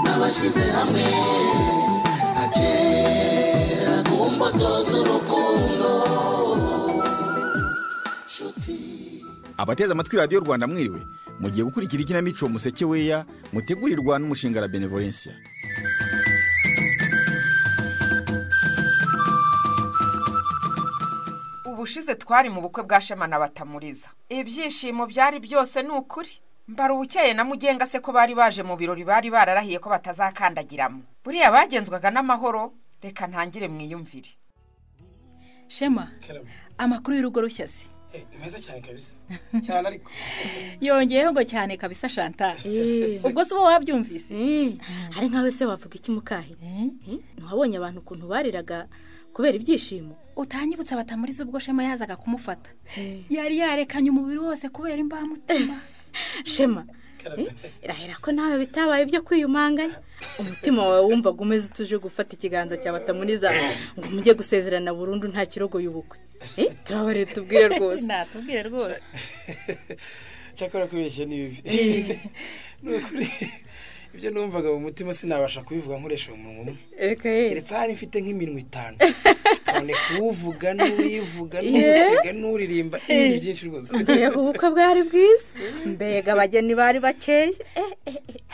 twashyize hamwe nka kera ku mbuto z'urukundo nshuti abateze amatwi radiyo rwanda mwiriwe mugiye gukurikira ikinamico umuseke weya mutegurirwa n'umushinga la benevolencia ubushize twari mu bukwe bwa shema na batamuriza ibyishimo byari byose ni ukuri mbarubukeye na mugenga se ko bari baje mu birori bari bararahiye ko batazakandagiramo buriya bagenzwaga n'amahoro reka ntangire mwiyumvire shema karame amakuru y'urugo rushya se Eh, ni meza cyane kabisa cyane ariko yongeyeho ngo cyane kabisa shantara eee ubwo si bo wabyumvise hari nkawe se wavuga iki mukahe ntiwabonye abantu ukuntu bariraga kubera ibyishimo utanyibutsa batamuriza ubwo shema yazaga kumufata yari yarekanye umubiri wose kubera imbamutima shema Karame. eh, irahera ko nawe bitabaye ibyo kwiyumanganya umutima wawe wumvaga umeze utuje gufata ikiganza cya batamuniza ngo mujye gusezerana burundu nta kirogo y'ubukwe Eh, turabarire tubwire rwose natubwire rwose cyakora kubeshya ni bibi ni ukuri ibyo numvaga mu mutima sinabasha kubivuga nkoresha umunwa umwe reka yera keretse hari mfite nk'iminwa itanu none kuwuvuga n'uwivuga n'uwusiga n'uririmba n'ibindi byinshi rwose mbega ubukwe bwari bwiza mbega abageni bari bakeye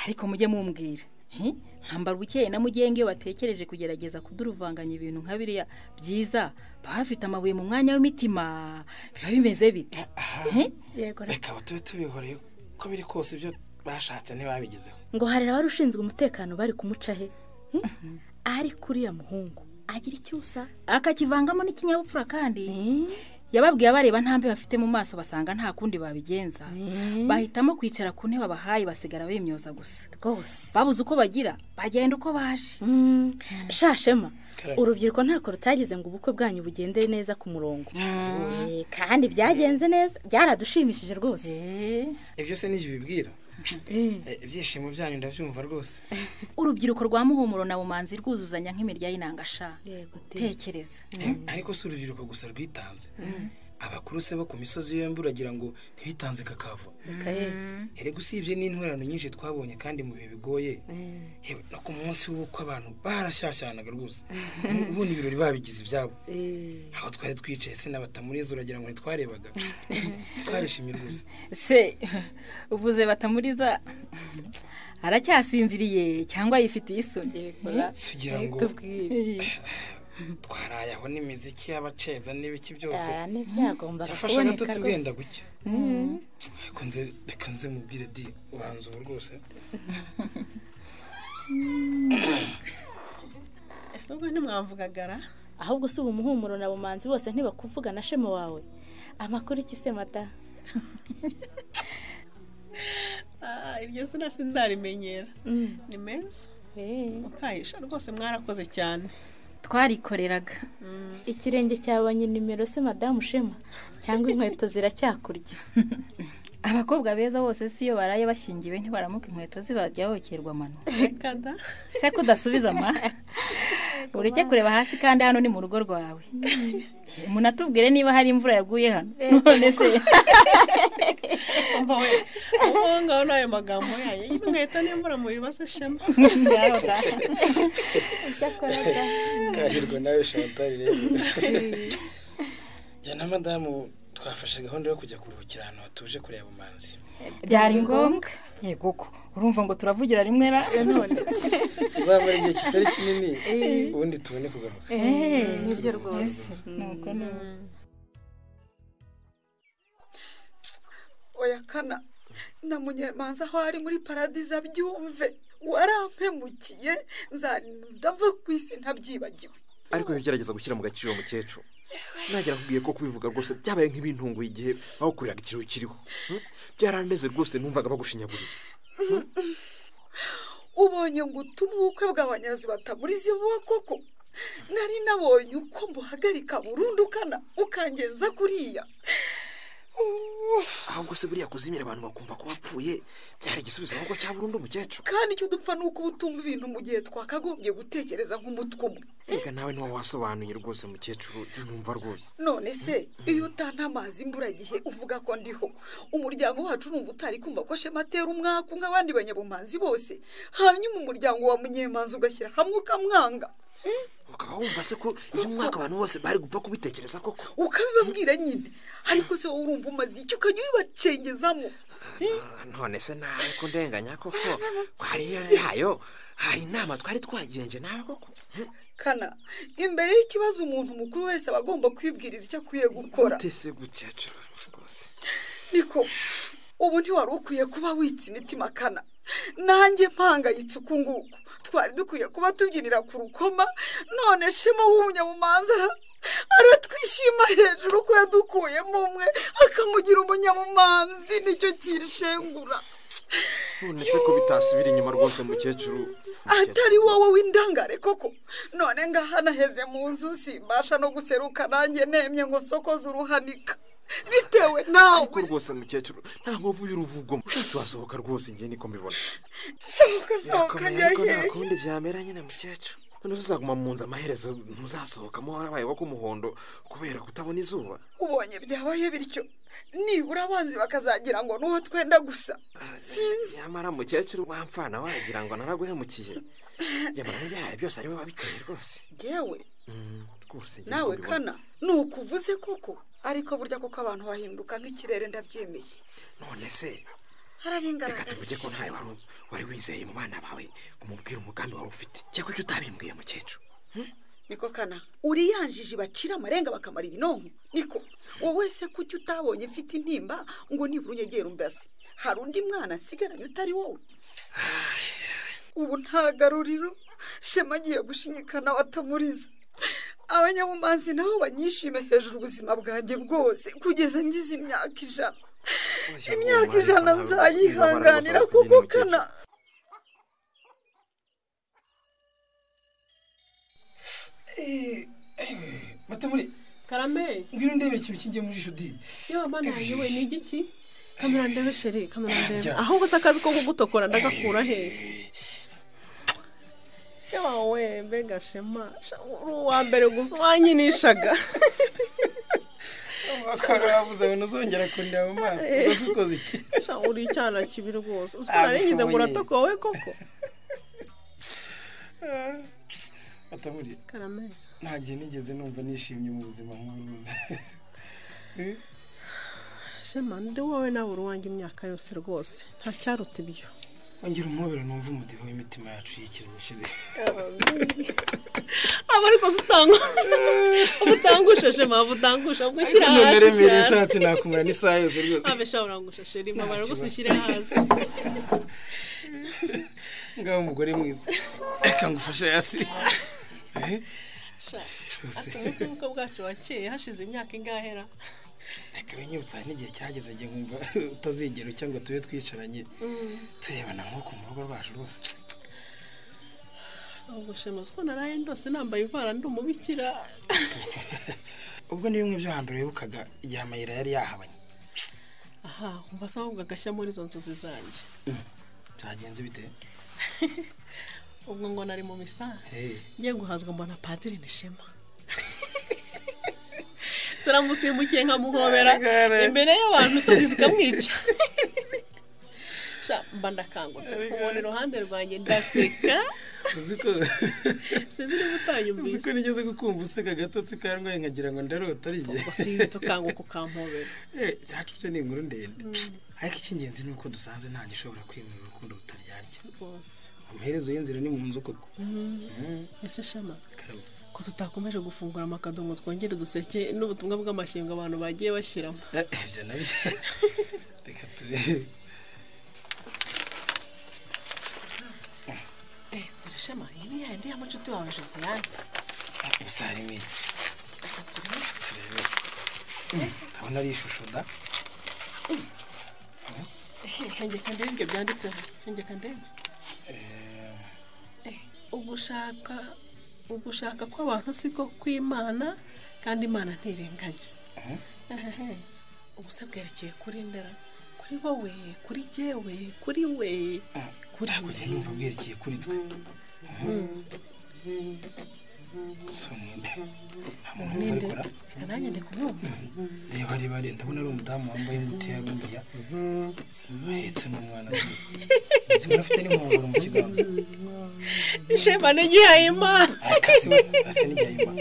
ariko mujye mumbwira hi? nkambara ubukeye na mugenge iyo batekereje kugerageza kuduruvanganya ibintu nka biriya byiza baba bafite amabuye mu mwanya w'imitima biba bimeze bite Aha, Hi? yego reka tube tubihoreye uko biri kose ibyo bashatse ntibabigezeho ngo hari abari ushinzwe umutekano bari kumuca he Hmm? ariko uriya muhungu agira icyo usa akakivangamo n'ikinyabupfura kandi yababwiye abareba ntambi bafite mu maso basanga nta kundi babigenza bahitamo kwicara ku ntebe bahaye basigara bimyoza gusa rwose babuze uko bagira bagenda uko baje Mm, shashema Karame. urubyiruko ntako rutagize ngo ubukwe bwanyu bugende neza ku murongo Eh, kandi byagenze neza byaradushimishije rwose ibyo se n'ibyo bibwira Eh, ibyishimo byanyu ndabyumva rwose urubyiruko rwa muhumuro na bumanzi rwuzuzanya nk'imirya y'inangasha yego te tekereza Eh, ariko si urubyiruko gusa rwitanze abakuru se bo ku misozi yombi uragira ngo ntibitanze kakava reka ye. erega usibye n'intwerano nyinshi twabonye kandi mu bihe bigoye Eh, yewe no ku munsi w'ubukwe abantu barashyashyanaga rwose Ubu- ubundi ibirori babigize ibyabo eh, aho twari twicaye se n'abatamuriza uragira ngo ntitwarebaga twarishimye rwose se uvuze batamuriza aracyasinziriye cyangwa yifitiye isoni tugira ngo tubwire twaraye aho n'imiziki y'abaceza n'ibiki byose Ah, ntibyagombaga yafashe kuboneka agatotsi rwose bwenda gucya ariko nze reka nze mubwire di ubanza ubu rwose ese ubwo ntimwamvugagara ahubwo si ubu muhumuro na bumanzi bose ntibakuvuga na shema wawe amakuru iki se mata Ah, iryo zina sindarimenyera ni meza Eh. mukayisha rwose mwarakoze cyane twarikoreraga ikirenge cyabonye nimero se madamu shema cyangwa inkweto ziracyakurya abakobwa beza bose si iyo baraye bashyingiwe ntibaramuka inkweto zibajya bokerwa amano reka da se ko udasubiza ama ureke kureba hasi kandi hano ni mu rugo rwawe munatubwire niba hari imvura yaguye hano none se umva we uwo ngaho n'ayo magambo yayo inkweto n'imvura mu bibazo shema kahirwa nawe shantari rero njye na madamu twafashe gahunda yo kujya kuruhukira ahantu hatuje kureba umanzi byari ngombwa yego ko urumva ngo turavugira rimwe ra tuzamara igihe kitari kinini ubundi tubone kugaruka nibyo rwose oya kana na munyemanza aho ari muri paradizo abyumve warampemukiye ndava ku isi ntabyibagiwe ariko gerageza gushyira mu gaciro uwo mukecuru nagera akubwiye ko kubivuga rwose byabaye nk'ibintunguye igihe bagukoreraga ikiriho kiriho Hmm? byaraneze rwose numvaga bagushinyaguriye ubonye ngo utuma ubukwe bw'abanyazi batamuriza vuba koko nari nabonye uko mbuhagarika burundu kana ukangenza kuriya ahubwo se buriya kuzimira abantu bakumva ko wapfuye byari igisubizo ahubwo cya burundu mukecuru kandi icyo dupfa ni uko uba utumva ibintu mu gihe twakagombye gutekereza nk'umutwe umwe reka nawe niba wasobanuye rwose mukecuru ntumva rwose none se iyo utana amazi imburagihe uvuga ko ndiho umuryango wacu numva utari kumva ko shema atera umwaku nk'abandi banyabumanzi bose hanyuma umuryango wa munyemanzi ugashyira hamwe ukamwanga ukaba wumva se ko iyo umwaka abantu bose bari gupfa kubitekereza koko ukabibabwira nyine ariko se wowe urumva umaze iki ukajya ubibacengezamo none se nawe ko ndenganya koko hariyo yayo hari inama twari twagenje nawe koko kana imbere y'ikibazo umuntu mukuru wese aba agomba kwibwiriza icyo akwiye gukora utese gukecuru rwose niko ubu ntiwari ukwiye kuba witse imitima kana nanjye mpangayitse uku nguku twari dukwiye kuba tubyinira ku rukoma none shema w'umunyabumanza ara- aratwishima hejuru ko yadukuyemo umwe akamugira umunyabumanzi nicyo kirishengura none se ko bitasubira inyuma rwose mukecuru atari wowe w'indangare koko none ngaha naheze mu nzu simbasha no guseruka nanjye nemye ngo sokoze uruhanika bitewe ariko nawe rwose mukecuru nta nkovu y'uruvugo ushatse wasohoka rwose njye niko mbibona sohoka sohoka birakomeye ariko nta nyaheshye kundi byamera nyine mukecuru none uzaguma mu nzu amaherezo ntuzasohokamo warabaye wa k'umuhondo kubera kutabona izuba ubonye byabaye bityo nibura abanzi bakazagira ngo n'uwo twenda gusa sinzi nyamara mukecuru wampfana wagira ngo naraguhemukiye nyamara n'ibyaha byose ari we wabiteye rwose yewe rwose njye nawe niko mbibona. kana ni ukuvuze koko ariko burya koko abantu bahinduka nk'ikirere ndabyemeye none se reka tuvuge ko harabingaragaje ntawe wari wari wizeye mu bana bawe umubwira umugambi wari ufite cyangwa icyo utabimbwiye mukecuru niko kana uriyanjije bacira amarenga bakamara ibinonko niko wowe se kuki utabonye ufite intimba ngo nibura unyegera umbazi hari undi mwana asigaranye utari wowe ubu nta garuriro shema agiye gushinyikana watamuriza abanyabumanzi nabo banyishime hejuru ubuzima bwanjye bwose kugeza ngize imyaka ijana imyaka ijana nzayihanganira kuko kana batamuri karame ngwino ndebe ikintu kijye muri jisho di yewe manaje we ni igiki kamera ndebe sheri kamera ndebe ahubwo se akazi ko kugutokora ndagakura hehe yewe we mbega shema sha- uri uwa mbere gusa wanyinishaga bakora bavuze ngo ntuzongera kundeba mu maso rwose ukoze iki Sha, uri icyana kibi rwose uzi ko Ah, narigize ngo mushoboye. uratokowe koko batamuri karame nta gihe nigeze numva nishimye mu buzima nk'uburuzi shema ndi wowe nawe uri uwanjye imyaka yose rwose nta cyaruta ibyo wongera umubiri numva umudiho w'imitima yacu yikiremishije aba ariko zitangwa ubutangushe shema ubutangushe ubwo ushyira none hasi remereye ushyira hasi nshatse nakumara n'isaha yose rwose abe shawura ngo ushashe rimwe abara rwose ushyire hasi ngaho umugore mwiza reka ngufashe hasi Eh, Sha, rwose ati umunsi w'ubukwe bwacu wakeye hashize imyaka ingahera reka binyibutsa hari n'igihe cyageze igihe nkumva utazigera ucya ngo tube twicaranye turebana nk'uko mu rugo rwacu rwose ubwo shema uzi ko naraye ndose nambaye ivara ndi umubikira ubwo ni bimwe byo hambere wibukaga igihe amayira yari yahabanye aha umva se ahubwo agashya muri izo nzozi zanjye byagenze bite ubwo ngo nari mu misanzu Eh, ngiye guhazwa mbona padiri ni shema saramusimbukiye nkamuhobera imbere y'abantu isozi zikamwica Sha, mba ndakangutse kubona iruhande rwanjye ndaseka uzi ko sinzi niba utanyumvise uziko nigeze kukumva useka gatotsi karwaye nkagira ngo ndarota ari ubwo sinihita ukanguka ukampobera Eh, byacuce ni inkuru ndende ariko icy'ingenzi ni uko dusanze nta gishobora kwemera urukundo rutaryarya rwose amaherezo y'inzira ni mu nzu koko ese shema Karabo. ko tutakomeje gufungura amakado ngo twongere duseke n'ubutumwa bw'amashyengo abantu bagiye bashyiramo Eh, ibyo nabyo reka tube eh dore shema iyi ni yandi ya mucuti wawe josiane gusa harimo iki Reka turebe Mm, ndabona ari ishusho da hengeka ndebe ibyo byanditseho hengeka ndebe Eh, eh ugushaka ugushaka kw'abantu siko kw'imana kandi imana ntirenganya Mhm. Ehehe. ubuse bwerekeye kuri ndera kuri wowe kuri jyewe kuri we hakurya numva bwerekeye kuri twe so ninde nta muntu ninde numva arikora nanjye ndi kumwumva reba reba reba ndabona ari umudamu wambaye ingutiya buriya ahetse n'umwana zimwe afite n'inkongoro mu kiganza ishema n'igihaye imana akase we asa n'igihayima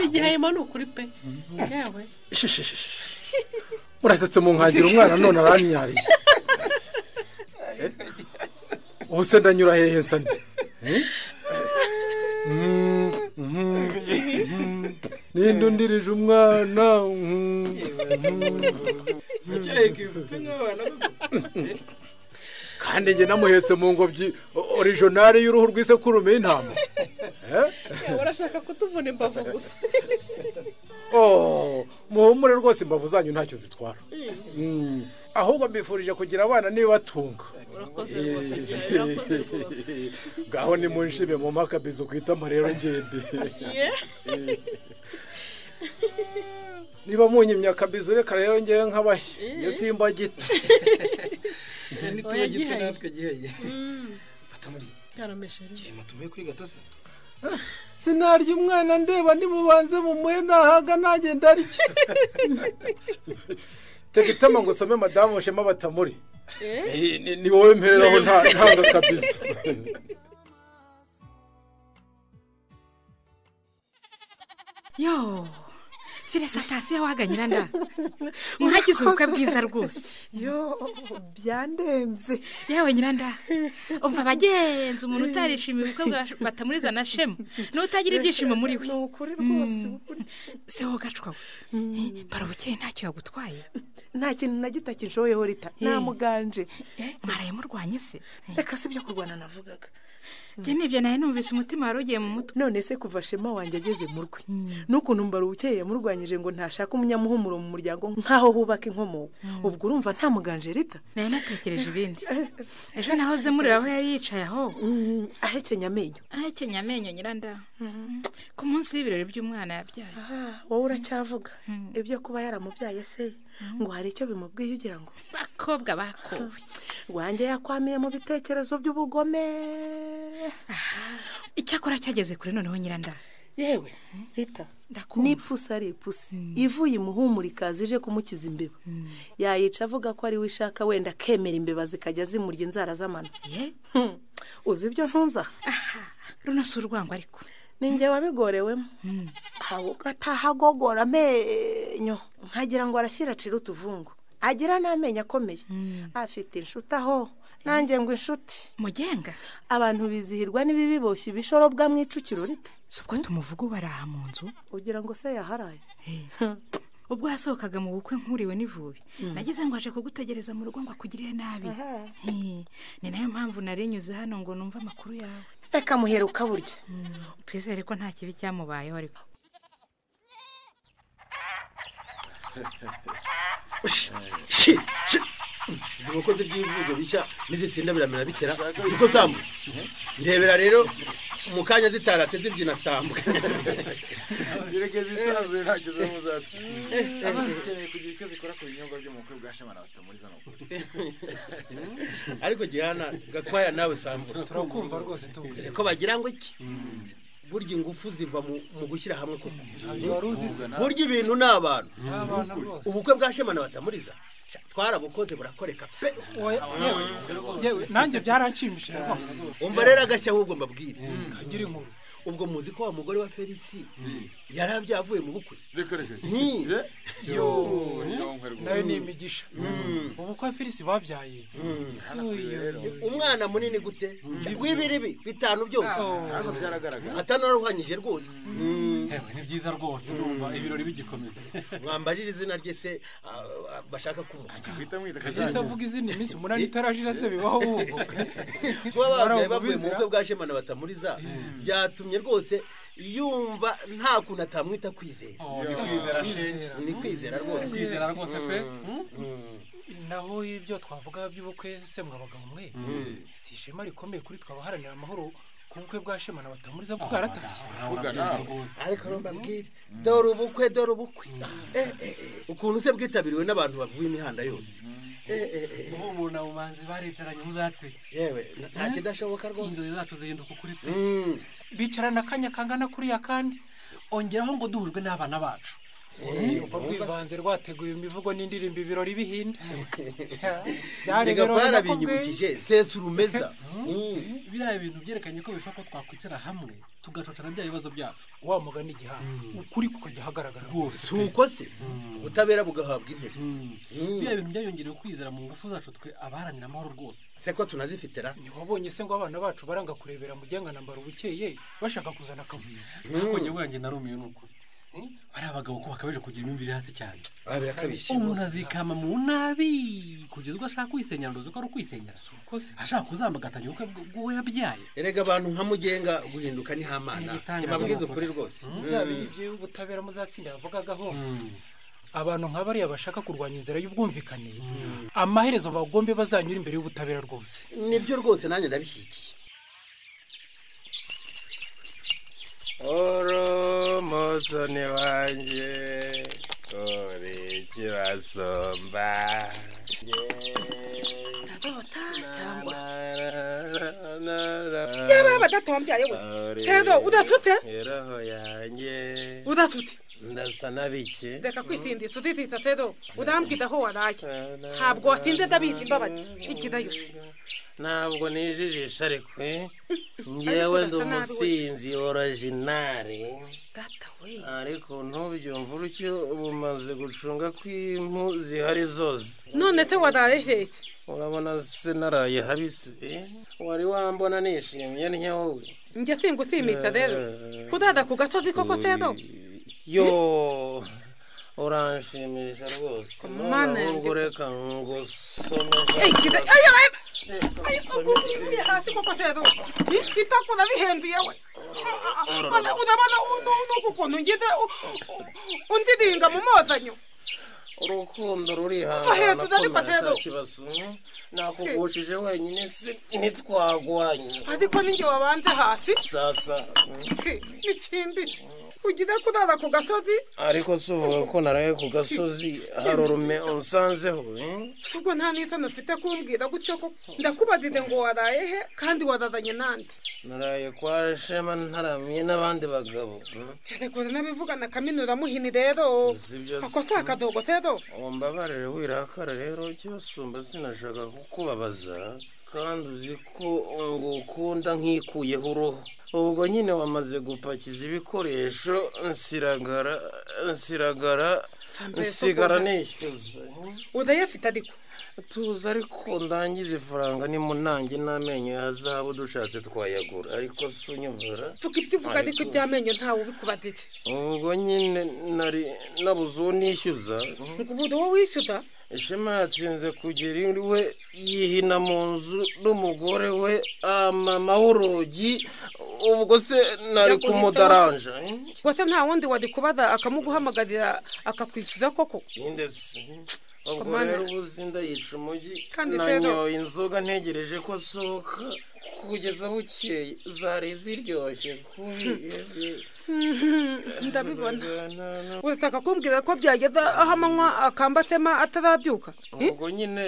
igihaye imana ni ukuri pe yewe murasetse mu nkangira umwana none aranyariye Eh? ubu se ndanyura hehe nsa nde Eh? Mm, mm, mm. ninde undirije umwana Mm, mm. kandi njye namuhetse mu ngobyi orijonari y'uruhu rw'isekurume y'intama Eh? urashaka kutuvuna imbavu gusa Oh, muhumure rwose imbavu zanyu ntacyo zitwara Mm. ahubwo mbifurije kugira abana nibatunga urakoze rwose urakoze rwose ngaho nimunshime mu makabizo ku itama rero ngende niba munyimye akabizo reka rero ngewe nkabahe njye simba gito n'ituba gito natwe giheye batamuri karamesheje gihema tumuye kuri gatose sinarya umwana ndeba nimubanze mumuhe nahaga nagenda arya tega itama ngo usome madamu bushema batamuri Ni- ni- ni wowe mperaho nta- ntanga akabizo yo fire satasiyo waganyira nda mwagize ubukwe bwiza rwose yo byandenze yewe nyiranda umva abagenzi umuntu utarishimiye ubukwe bwa batamuriza na shema n'utagira ibyishimo muri we ni ukuri rwose se wowe gacwa we barabukeye ntacyo yagutwaye nta kintu na gito kinshoyeho rita nta muganje mwaraye murwanye se reka si ibyo kurwana navugaga njye nibyo nawe numvise umutima wari ugiye mu mutwe none se kuva shema wanjye ageze mu rwe n'ukuntu mbarubukeye yamurwanyije ngo ntashake umunyamuhumuro mu muryango nk'aho hubaka inkomoko ubwo urumva nta muganje rita nari natekereje ibindi ejo nahoze mureba aho yari yicaye aho ahekenya amenyo ahekenya amenyo nyiranda ku munsi w'ibirori by'umwana yabyaye wowe uracyavuga ibyo kuba yaramubyaye se ngo hari icyo bimubwiye ugira ngo bakobwa bakowe wanjye yakwamiye mu bitekerezo by'ubugome icyakora cyageze kure noneho nyiranda yewe rita ndakumva n'ipusi ari ipusi ivuye imuhumura ikaza ije kumukiza imbeba yayica avuga ko ari we ishaka wenda akemera imbeba zikajya zimurya inzara z'amano ye Hmm. uzi ibyo ntunza runo si urwango ariko ni njye wabigorewemo ataha agogora amenyo nkagira ngo arashyira acira utuvungu agira n'amenyo akomeye afite inshuti aho nanjye ngo inshuti mugenga abantu bizihirwa n'ibibiboshye ibishoro bwamwicukiro rita si ubwo tumuvuga ubaraha mu nzu ugira ngo se yaharaye ubwo yasohokaga mu bukwe nkuriwe n'ivubi nageze ngo aje kugutegereza mu rugo ngo akugirire nabi He, ni nayo mpamvu narinyuze hano ngo numve amakuru yawe reka muheruka burya twizere ko nta kibi cyamubayeho ariko shi shi izi nkoko z'iby'ibivuzo bishya n'izitsinda biramera bitera niko sambu ndebera rero mu kanya zitaratse zibyina sambu gerekeza isanzuye ntacyo zo muzatsi zikeneye kugira icyo zikora ku binyobwa byo mu bukwe bwa shema na batamuriza ni ukuri ariko gihana gakwaya nawe sambu turakumva rwose tubuze dore ko bagira ngo iki burya ingufu ziva mu mu gushyira hamwe koko burya ibintu ni abantu ubukwe bwa shema na batamuriza sha, twarabukoze burakoreka pe yewe nanjye byaranshimishije rwose umva rero agashya ahubwo mbabwire ngira inkuru ubwo muzi ko wa mugore wa felisi yari abyavuye mu bukwe reka reka Nti. nayo ni imigisha ubukwe filisi babyaye Uyu. umwana munini gute w'ibiribi bitanu byose hano byaragaragara atanaruhanyije rwose yewe ni byiza rwose ndumva ibirori bigikomeza mwambarira izina rye se ah, ah, bashaka kumuha twita mwita ese kajyanye avuga izindi minsi umunani itarajira se bibaho ubu kuba babyaye Barawuvubiza. bavuye mu bukwe bwa shemana batamuriza byatumye rwose yumva nta kuntu atamwita kwizera ni kwizera shenge ni kwizera rwose kwizera rwose pe naho ibyo twavugaga by'ubukwe se mwabaga mwe si ishema rikomeye kuri twe abaharanira amahoro ku bukwe bwa shema na batamuriza bwo bwaratashye vuga nawe ariko rero mbwira dore ubukwe dore ubukwe Eh, eh, eh. ukuntu se bwitabiriwe n'abantu bavuye imihanda yose ubu umuntu abo manzi baricaranye muzatse yewe nta kidashoboka rwose inzozi zacu zihinduka ukuri pe bicarana akanya kangana kuriya kandi ongeraho ngo duhujwe n'abana bacu urwo rwivanze rwateguye imivugo n'indirimbo ibirori bihinda reka twarabinyibukije sesa urumeza biriya bintu byerekanye ko bishoboka ko twakwicara hamwe tugacocana bya bibazo byacu wa mugani igihanga ukuri kukajya ahagaragara rwose si uko se ubutabera bugahabwa intebe biriya bintu byayongerewe kwizera mu ngufu zacu twe abaharanira amahoro rwose se ko tunazifitira ntiwabonye se ngo abana bacu baranga kurebera mu gihe nambara ubukeye bashaka kuzana akavuyo ntabwo njye wanjye narumiwe ni ukuri bariya bagabo ko bakabeje kugira imyumvire hasi cyane Ah, birakabije. umuntu azikama mu nabi kugeza ubwo ashaka kwisenyera ndoze ko ari ukwisenyera ashaka kuzambagatanya ubukwe bw- bw'uwo yabyaye erega abantu nka mugenga guhinduka ni hamana ntibabwiza ukuri rwose bya bindi by'ubutabera muzatsinda yavugagaho abantu nka bariya bashaka kurwanya inzira y'ubwumvikane amaherezo bagombe bazanyura imbere y'ubutabera rwose nibyo rwose nanjye ndabishyigikiye urumuzuni wanjye uri ikibasomba Byaba badatombyaye we. Tedo, udatute? roho yanjye Udatute. ndasa n'abiki reka kwitinditsa utititsa tedo udambwira aho waraye ntabwo watinde ndabindi imbabazi ikidayo ntabwo nijijisha ariko eh? ngewe ndi umusinzi orajinari ariko ntubyumva urutyo bumaze gucunga ko impu zihari zose none se waraye hehe urabona se naraye habisi eh? wari wambona nishimye ntya wowe njye singusimitsa rero kudada ku gasozi koko tedo yo uranshimisha rwose Mana noneho ubwo reka ngusome ugumye hasi koko tedo itakura bihenduye we Urabona- urabona uno- nuku kuntu ngeze u- u- undiringa mu mozanyo urukundo ruri Ahera, ariko Tedo. hanaakibazo nakugushije wenyine si ntitwagwanye ariko ninjye wabanze hasi sasa mm. n'ikindi ugire kurara ku gasozi ariko si uvuga ko naraye ku gasozi hari urume unsanzeho eh? ubwo nta n'isano ufite kumbwira gutyo ko ndakubadide ngo waraye he kandi wararanye nande naraye kwa shema ntaramye n'abandi bagabo mm. rekura n'abivugana kaminura muhini rero sibyo ako si akadogo rero umbabarire wirakara rero cyosumba sinashaka kukubabaza kandi uzi ko ngukunda nkikuyeho uruhu ubwo nyine wamaze gupakiza ibikoresho nsiragara nsiragara nsigara nishyuza urayafite ariko tuzi ariko ndangiza ifaranga nimunange n'amenyo ya zahabu dushatse twayagura ariko si unyumvira tuko ibyo uvuga ariko iby'amenyo ntawe ubikubadide ubwo nyine nari nabuze uwo nishyuza ngo ubu wowe wishyuza ishema yatsinze kugera iwe yihina mu nzu n'umugore we amama w'urugi ubwo se nari kumudaranja eh? rwose nta wundi wari kubaza akamuguhamagarira akakwishyuza koko Indesi. ubwo Komanda. rero ubuzi ndayica umujyi Kandi Pedro- nanyoye inzoga ntegereje ko asohoka kugeza bukeye zari ziryoshye kubi ndabibona urataka kumbwira ko byageza aho amanywa akambatema atarabyuka ubwo nyine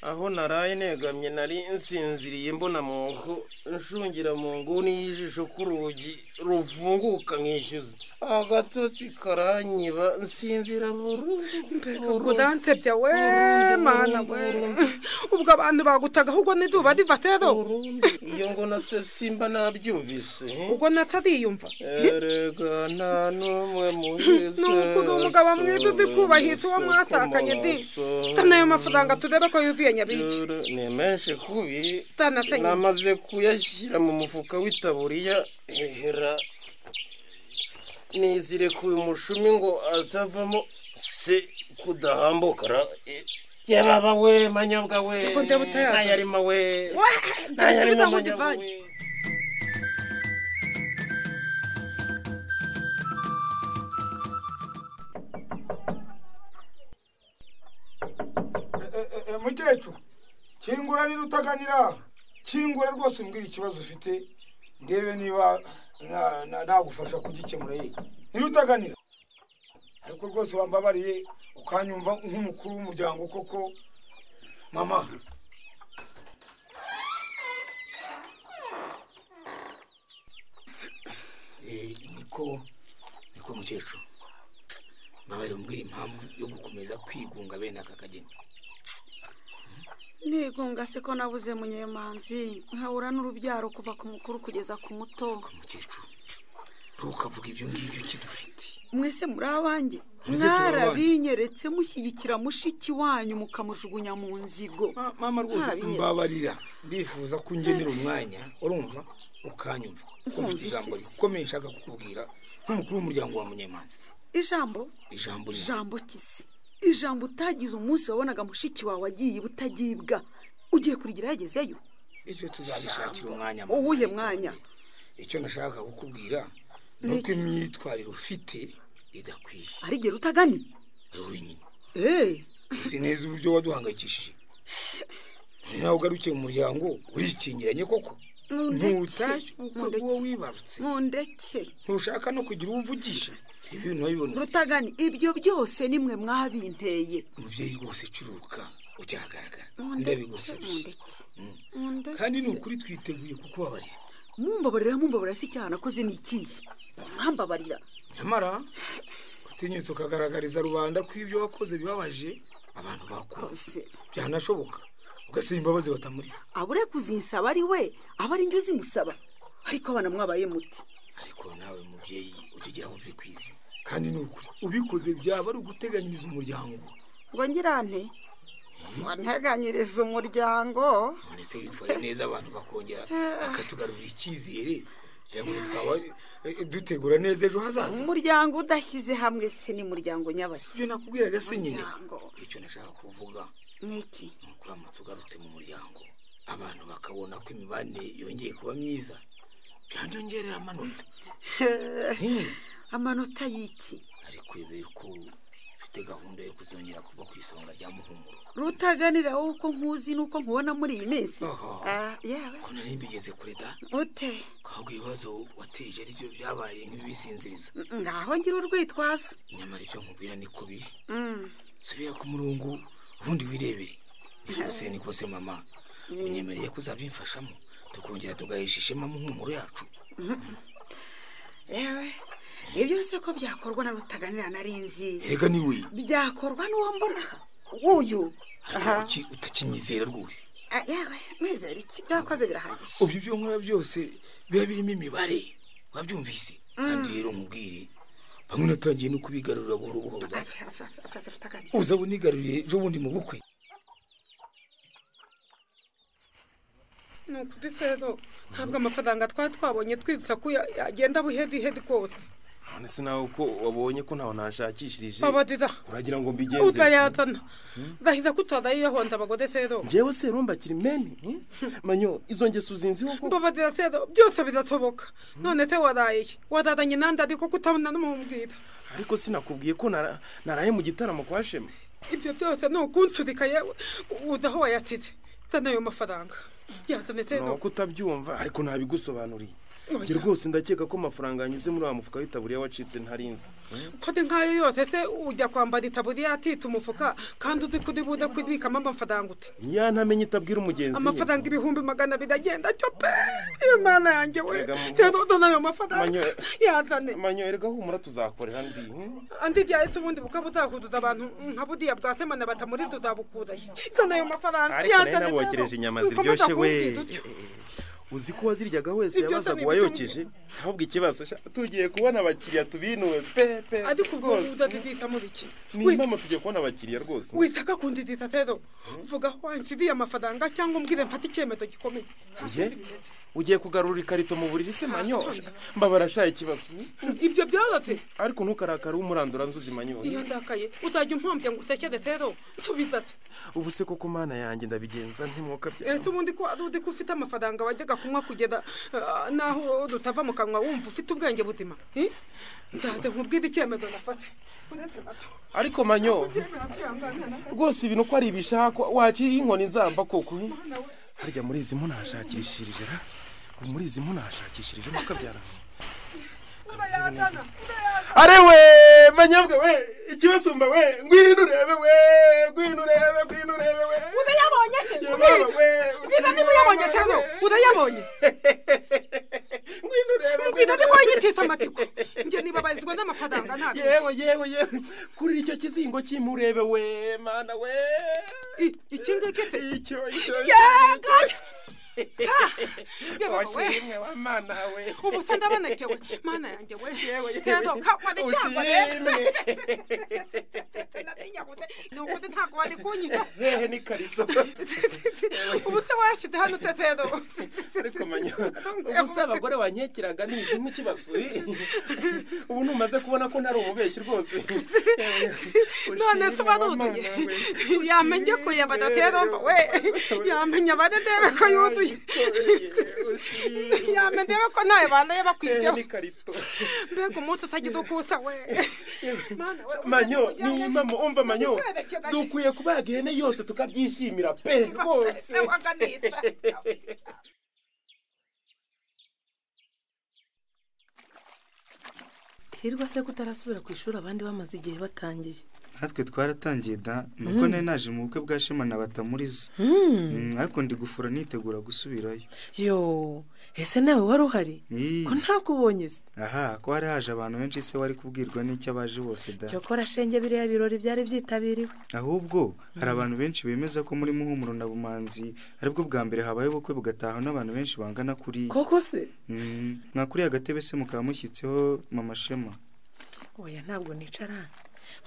aho naraye negamye nari nsinziriye mbona mu nko nshungira mu nguni y'ijisho ku rugi ruvunguka nkishyuza agatotsi karanyiba nsinzira burundu udante bya we mana we ubwo abantu bagutaga ahubwo n'izuba riva rero iyo ngo na se simba nabyumvise ubwo natariyumva erega nta n'umwe muhize nuko uri umugabo mwiza uzi kubahiriza uwo mwashakanye di tana ayo mafaranga turebe ko yuzuye nyabiki ni menshi kubi Tanatanye. namaze kuyashyira mu mufuka w'itaburiya hehera nizire ku umushumi ngo atavamo se kudahambuka ra eh, yababa we manyobwa we Reka ndebe utayaza. ntayarimo we Wa! ntayarimo Nsubiza aho manyobwa we ndivanye. mukecuru kingura niba utaganira kingura rwose umbwira ikibazo ufite ndebe niba na- na- nagufasha kugikemura yego niba utaganira ariko rwose wambabariye ukanyumva nk'umukuru w'umuryango koko mama Eh, niko niko mukecuru mbabarira umbwira impamvu yo gukomeza kwigunga bene aka kageni nigunga se ko nabuze munyemanzi nkabura n'urubyaro kuva ku mukuru kugeza ku muto ntukavuge ibyo ngibyo kidufite mwese muri abanjye Mwese turi abanjye. mwarabinyeretse mushyigikira mushiki wanyu mukamujugunya mu nzigo mama rwose mbabarira ndifuza ko ungenera Mm. umwanya urumva ukanyumva ko mfite Nkumva ijambo iki se? rikomeye nshaka kukubwira nk'umukuru w'umuryango wa munyemanzi ijambo ijambo rimwe ijambo kisi ijambo utagize umunsi wabonaga mushiki wawe agiye butagibwa ugiye kurigira yagezeyo icyo tuzabishakira umwanya mama. uwuhe mwanya icyo nashaka kukubwira ni Ni uko iki? imyitwarire ufite idakwiye arigera utagani wowe nyine Eh, uzi neza uburyo waduhangayikishije nawe ugarukiye mu muryango urikingiranye koko ntutashye ubukwe bw'uwo wibarutse mundeke ntushaka no kugira uwo uvugisha ibi bintu urabibona ute? rutagani ibyo byose nimwe mwabinteye umubyeyi rwose curuka ujyahagaragara Mundeke, ndabigusabye Mundeke. kandi ni ukuri twiteguye kukubabarira mumbabarira mumbabarira si icyaha nakoze ni ikihe mumbabarira nyamara utinyutse ukagaragariza rubanda ko ibyo wakoze bibabaje abantu bakoze byanashoboka ugasaba imbabazi batamuriza abure kuzinsaba ari we aba ari njye uzimusaba ariko abana mwabaye muti ariko nawe mubyeyi ujya ugira aho uvuye ku isi kandi ni ukuri ubikoze byaba ari uguteganyiriza umuryango ngo ngirante wanteganyiriza umuryango none se witwaye neza abantu bakongera bakatugarurira icyizere cyangwa twaba eh, dutegura neza ejo hazaza umuryango udashyize hamwe se ni muryango nyabaki sibyo nakubwiraga se nyine Umuryango. icyo nashaka kuvuga ni iki ni ukuramutsa ugarutse mu muryango abantu bakabona ko imibanire yongeye kuba myiza byanyongerera amanota amanota y'iki ariko ibi ko ufite gahunda yo kuzongera kuba ku isonga rya muhumuro rutaganira wowe uko nkuzi n'uko nkubona muri iyi minsi Oho. Ah, yewe ko nari mbigeze kure da ute ahubwo ibibazo wateje ari byo byabaye nk'ibibisinziriza ngaho ngira urwitwazo nyamara ibyo nkubwira ni ko biri Mm. subira ku murongo ubundi wirebere ni kose ni kose mama unyemereye ko uzabyimfashamo tukongera tugahesha ishema mu muhumuro yacu Mhm. yewe ibyo se ko byakorwa na rutaganira nari nzi erega ni we byakorwa n'uwo mbona wuyu Aha. kuki utakinyizera rwose Ah, yewe mwizera iki byakoze birahagije ubu ibyo nkora byose biba birimo imibare wabyumvise kandi rero nkubwire bamwe natangiye no kubigarurira buhoro buhoro da uza bunigaruriye ejo bundi mu bukwe ni ukuri rero ntabwo amafaranga twari twabonye twibutsa ko ya- yagenda buhevihedi rwose none se nawe uko wabonye ko ntawe nashakishirije Babarira. uragira ngo mbigenze utayazana ndahiza ko utazayiyahonza abagore rero njyewe se rumba kiri meni hmm? manyo izo ngeso uzinziho ko mbabarira rero byose birashoboka none se waraye iki? wararanye nandi ariko kutabona n'umumbwira ariko sinakubwiye ko nara- naraye mu gitaramo kwa shema ibyo byose ni ukunsurika yewe uzi aho wayasize zana ayo mafaranga yazane rero nuko utabyumva ariko ntabigusobanuriye njye rwose ndakeka ko amafaranga yanyuze muri wa mufuka w'itaburiya wacitse ntarinzi kode nk'ayo yose se ujya kwambara itaburiya atita umufuka kandi uzi kuri buze kubikamo amafaranga ute ya ntamenye itabwira umugenzi nyine. amafaranga ibihumbi magana abiri agenda cyo pe imana yanjye we Erega mu- rero uzana ayo mafaranga Manyo- yazane manyo erega humura tuzakorera ndi hmm? andi byahise ubundi bukaba uzahuduza abantu nka buriya bwasemana batamuri tuzabukurayo zana ayo mafaranga ariko nayo yazane nabokereje inyama Ukomeza ziryoshye we kumbwira utyo. uzi ko waziryagaho wese Ibyo se yabazaga ni uwayokeje ahubwo ikibazo sha, tugiye kubona abakiriya tubinuwe pe pe ariko ubwo rwose. uzazizita muri iki ni impamo tugiye kubona abakiriya rwose witaka kundizita rero uvuga aho wanshyiriye amafaranga cyangwa umbwire mfate icyemezo gikomeye ye ugiye kugarura ikarito mu buriri se manyo mbabara sha ikibazo ibyo byarate ariko ntukarakare umurandura nzuzi manyo iyo ndakaye uzajya umpombya ngo usekere rero nsubizate ubu se koko mana yanjye ndabigenza ntimwuka bya ese ubundi ko ari ko ufite amafaranga wajyaga kunywa kugera ah, n'aho dutava mu kanwa wumva ufite ubwenge buzima Eh? nzajya nkubwire icyemezo nafate ariko manyo rwose ibintu ko ari ibishakwa wakiriye inkoni nzamba koko he? harya muri izi munahashakirishirije ra ubu muri izi munashakishirije makabyarana urayazana are we manyabwa we ikibasumba we ngwino urebe we ngwino urebe ngwino urebe we urayabonye se ngwino niba uyabonye cyangwa urayabonye ngwino urebe ngwino ni kwa nyitita amatiko njye niba barizwa n'amafaranga ntabwo yewe yewe yewe kuri icyo kizingo cy'imurebe we mana we iki ngiki se icyo icyo yega washimwe wa mana we ubu se ndabonekewe mana yanjye we yewe. tedoka wari cyangwa rero Ushimwe. ni ukuri ntabwo wari kunyita hehe n'ikarito ubu se washyize hano tetedo ariko manyo ubu se abagore wanyekeraga ni izi nk'ikibazo eh? ubu numaze kubona ko ntari umubeshyi rwose none tubaruduye yamenye ko yabana teromba we yamenya abane ndebe ko yuduye yamenye ndebe ko ntawe bandaye bakwibyeho mbega umunsi utagira ukusa we manyo niba mu- umva manyo dukwiye kubaga ihene yose tukabyishimira pe rwose hirwa se ko utarasubira ku ishuri abandi bamaze igihe batangiye natwe twaratangiye da nuko Mm. nari naje mu bukwe bwa shema na batamuriza Mm, ariko ndi gufura nitegura gusubirayo yo ese nawe wari uhari Ii, ko ntakubonye se aha ko hari haje abantu benshi se wari kubwirwa n'icyo abaje bose da cyokora shenge biriya birori byari byitabiriwe ahubwo hari abantu benshi bemeza ko muri muhumuro na bumanzi aribwo bwa mbere habaye ubukwe bugataha n'abantu benshi bangana kuriya koko se Mm, mwakuriya gatebe se mukaba mushyitseho mama shema oya ntabwo nicara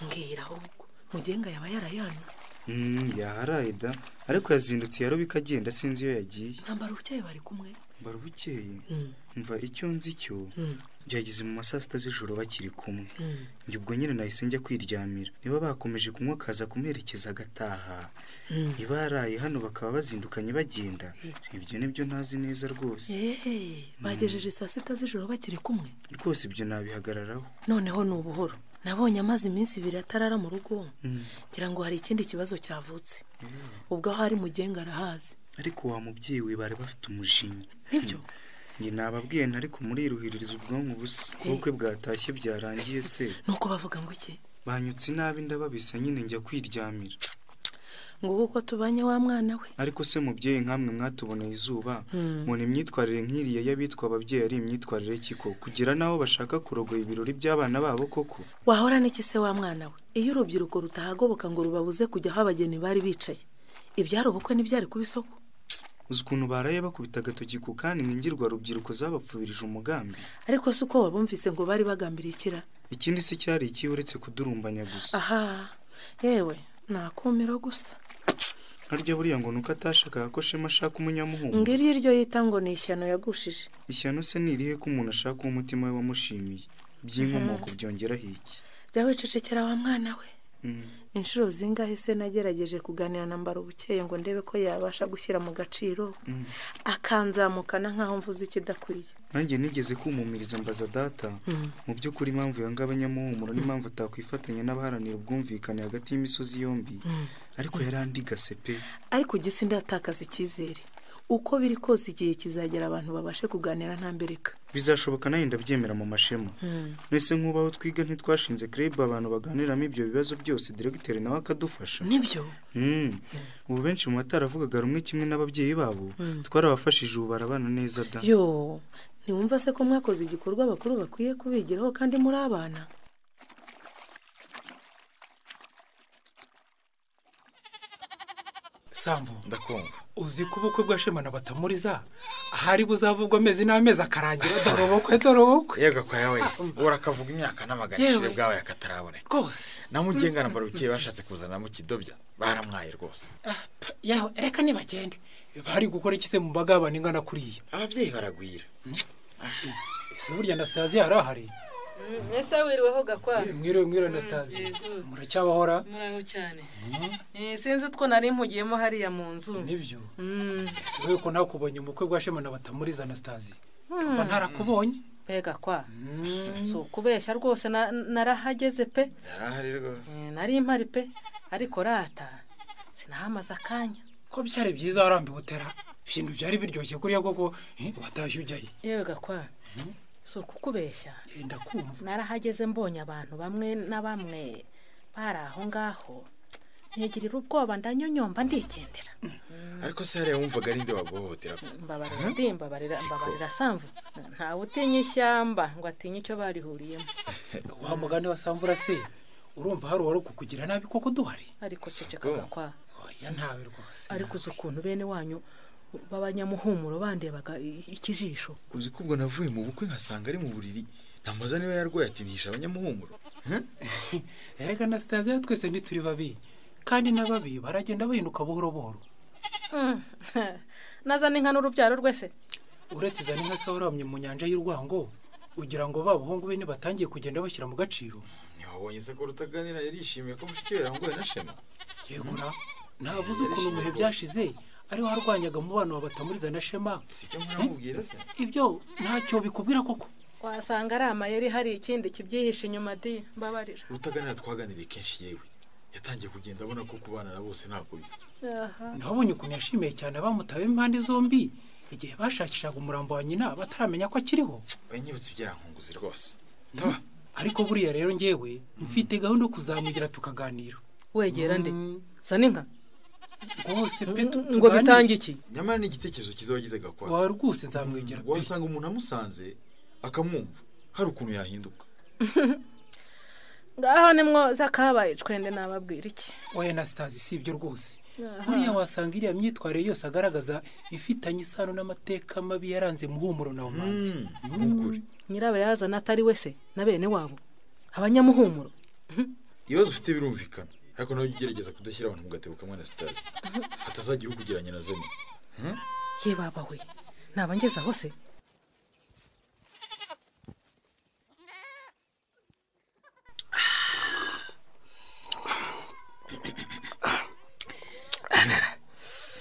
mbwira ahubwo mugenga yaba yarayanywe Mm, yaharaye da ariko yazindutse yaroba ikagenda sinzi iyo yagiye ntambara ubukeye bari kumwe barabukeye Mm. mva icyo nzi cyo Mm. byageze mu ma saa sita z'ijoro bakiri kumwe Mm. njye ubwo nyine nahise njya kwiryamira niba bakomeje kunywa akaza kumuherekeza agataha Mm. niba yaraye hano bakaba bazindukanye bagenda ibyo nibyo ntazi neza rwose yehe bagejeje saa sita z'ijoro bakiri kumwe rwose ibyo nabihagararaho noneho ni ubuhoro nabonye amaze iminsi ibiri atarara mu rugo Mm. ngira ngo hari ikindi kibazo cyavutse Yeah. ubwo aho ari mugenga arahazi ariko wa mubyeyi we bari bafite umujinya nibyo njye nababwiye ariko muriruhiririza ubwonko ubusa ubukwe bwatashye byarangiye se nuko bavuga ngo iki banyutse nabi ndababisa nyine njya kwiryamira ngo uko tubanye wa mwana we ariko se mubyeyi nkamwe mwatuboneye izuba Mm. mbona imyitwarire nk'iriya y'abitwa ababyeyi ari imyitwarire kiko kugira n'aho bashaka kurogoya ibirori by'abana babo koko wahora n'iki se wa mwana we iyo urubyiruko rutahagoboka ngo rubabuze kujya aho abageni bari bicaye ibyari ubukwe ntibyari kuba isoko uzi ukuntu baraye bakubita agatoki ku kandi nkingirwa rubyiruko zabapfubirije umugambi ariko si uko wabumvise ngo bari bagambiriye ikira ikindi se cyari ikihe uretse kudurumbanya gusa aha yewe nakumiro gusa harya buriya ngo nuko atashakaga ko shema ashaka umunyamuhungu ngo iri iryo yita ngo ni ishyano yagushije ishyano se ni irihe ko umuntu ashaka uwo umutima we wamushimiye by'inkomoko byongeraho iki jya wicecekera wa mwana we Mm. inshuro zingahe se nagerageje kuganira na mbara ubukeye ngo ndebe ko yabasha gushyira mu gaciro Mm. akanzamukana nk'aho mvuze ikidakwiye nanjye nigeze kumumiriza mbaza data Mm. mu by'ukuri impamvu yanga abanyamuhumuro n'impamvu atakwifatanya n'abaharanira ubwumvikane hagati y'imisozi yombi Mm. ariko yarandigase pe ariko ugise ndatakaza icyizere uko biri kose igihe kizagera abantu babashe kuganira nta mbereka bizashoboka nawe ndabyemera mu mashema mwese nk'ubaho twiga ntitwashinze kreb abantu baganiramo ibyo bibazo byose diregiteri nawe akadufasha nibyo Mm. ubu benshi mu bataravugaga rumwe kimwe n'ababyeyi babo Mm. twarabafashije ubu barabana neza da yo ntiwumva se ko mwakoze igikorwa abakuru bakwiye kubigiraho kandi muri abana sambu ndakumva uzi ko ubukwe bwa shema na batamuriza ahari buzavugwa amezi n'amezi akarangira dorobokwe dorobokwe yego kwaya we urakavuga imyaka n'amagana Yewe. ishire bwawe akataraboneka rwose namugenga na barukeye bashatse kuzanamo ikidobya baramwaye rwose yawe reka nibagende bari gukora iki se mu mbaga y'abantu ingana kuriya ababyeyi baragwira ese burya anastasi yari ahari ese wiriweho gakwa mwiriwe mwiriwe anastasi muracyabahora muraho cyane Eh, sinzi utwo nari mpugiyemo hariya mu nzu nibyo Mm. wowe ko nakubonye mu bukwe bwa shema na batamuriza anastasi Mm. kuva ntarakubonye mbega kwa si ukubeshya rwose na- narahageze pe yarahari rwose Eh, nari mpari pe ariko rata sinahamaze akanya ko byari byiza warambiwe utera ibintu byari biryoshye kuriya koko eh, watashye ujyayo yewe gakwa si ukukubeshya narahageze mbonye abantu bamwe na bamwe bari aho ngaho ntigirira ubwoba ndanyonyomba ndigendera ariko se hariya wumvaga ari nde waguhohotera mbabarira ndi mbabarira mbabarira samvu ntawe utinya ishyamba ngo atinye icyo barihuriyemo wa mugani wa samvura se urumva hari uwari kukugira nabi koko duhari ariko ceceka gakwa oya ntawe rwose ariko uzi ukuntu bene wanyu b'abanyamuhumuro bandebaga i- ikijisho uzi ko ubwo navuye mu bukwe nkasanga ari mu buriri ntamubaza niba yarwaye ati ntisha abanyamuhumuro erega na sitasiyo twese ntituri babi kandi n'ababi baragenda bahinduka buhoro buhoro nazana inka n'urubyaro rwese uretse iza n'inka se waramye mu nyanja y'urwango ugira ngo ba bahungu be ntibatangiye kugenda bashyira mu gaciro ntiwabonye se ko rutaganira yarishimiye ko mushiki we yaranguwe na shema yegura ntabuze ukuntu mu bihe byashize ariho harwanyaga umubano wa batamuriza na shema ntamubwira se ibyo ntacyo bikubwira koko wasanga ari amayeri hari ikindi kibyihishe inyuma di mbabarira rutaganira twaganiriye kenshi yewe yatangiye kugenda abona ko kubana na bose ntabwo bisa ntiwabonye ukuntu yashimiye cyane abamutabe impande zombi igihe bashakishaga umurambo wa nyina bataramenya ko akiriho banyibutse ibyarakunguzi rwose ariko buriya rero njyewe mfite gahunda yo kuzamugira tukaganira wegera nde zana inka rwose pe tu- ngo tuganire. bitange iki nyamara ni igitekerezo cyiza wagize gakora Wari rwose nzamwegera pe wasanga umuntu amusanze akamwumva hari ukuntu yahinduka ngaho nimwo zakabaye cwende nababwira iki oya na sitazi si ibyo rwose buriya wasanga iriya myitwarire yose agaragaza ifitanye isano n'amateka mabi yaranze muhumuro na umanzi nyirabayazana atari wese na bene wabo abanyamuhumuro ibibazo ufite birumvikana ariko nawe ujya ugerageza kudashyira abantu mu gatebo kamwe na sitade hatazagira ukugeranya na zene ye baba we nabangeze aho se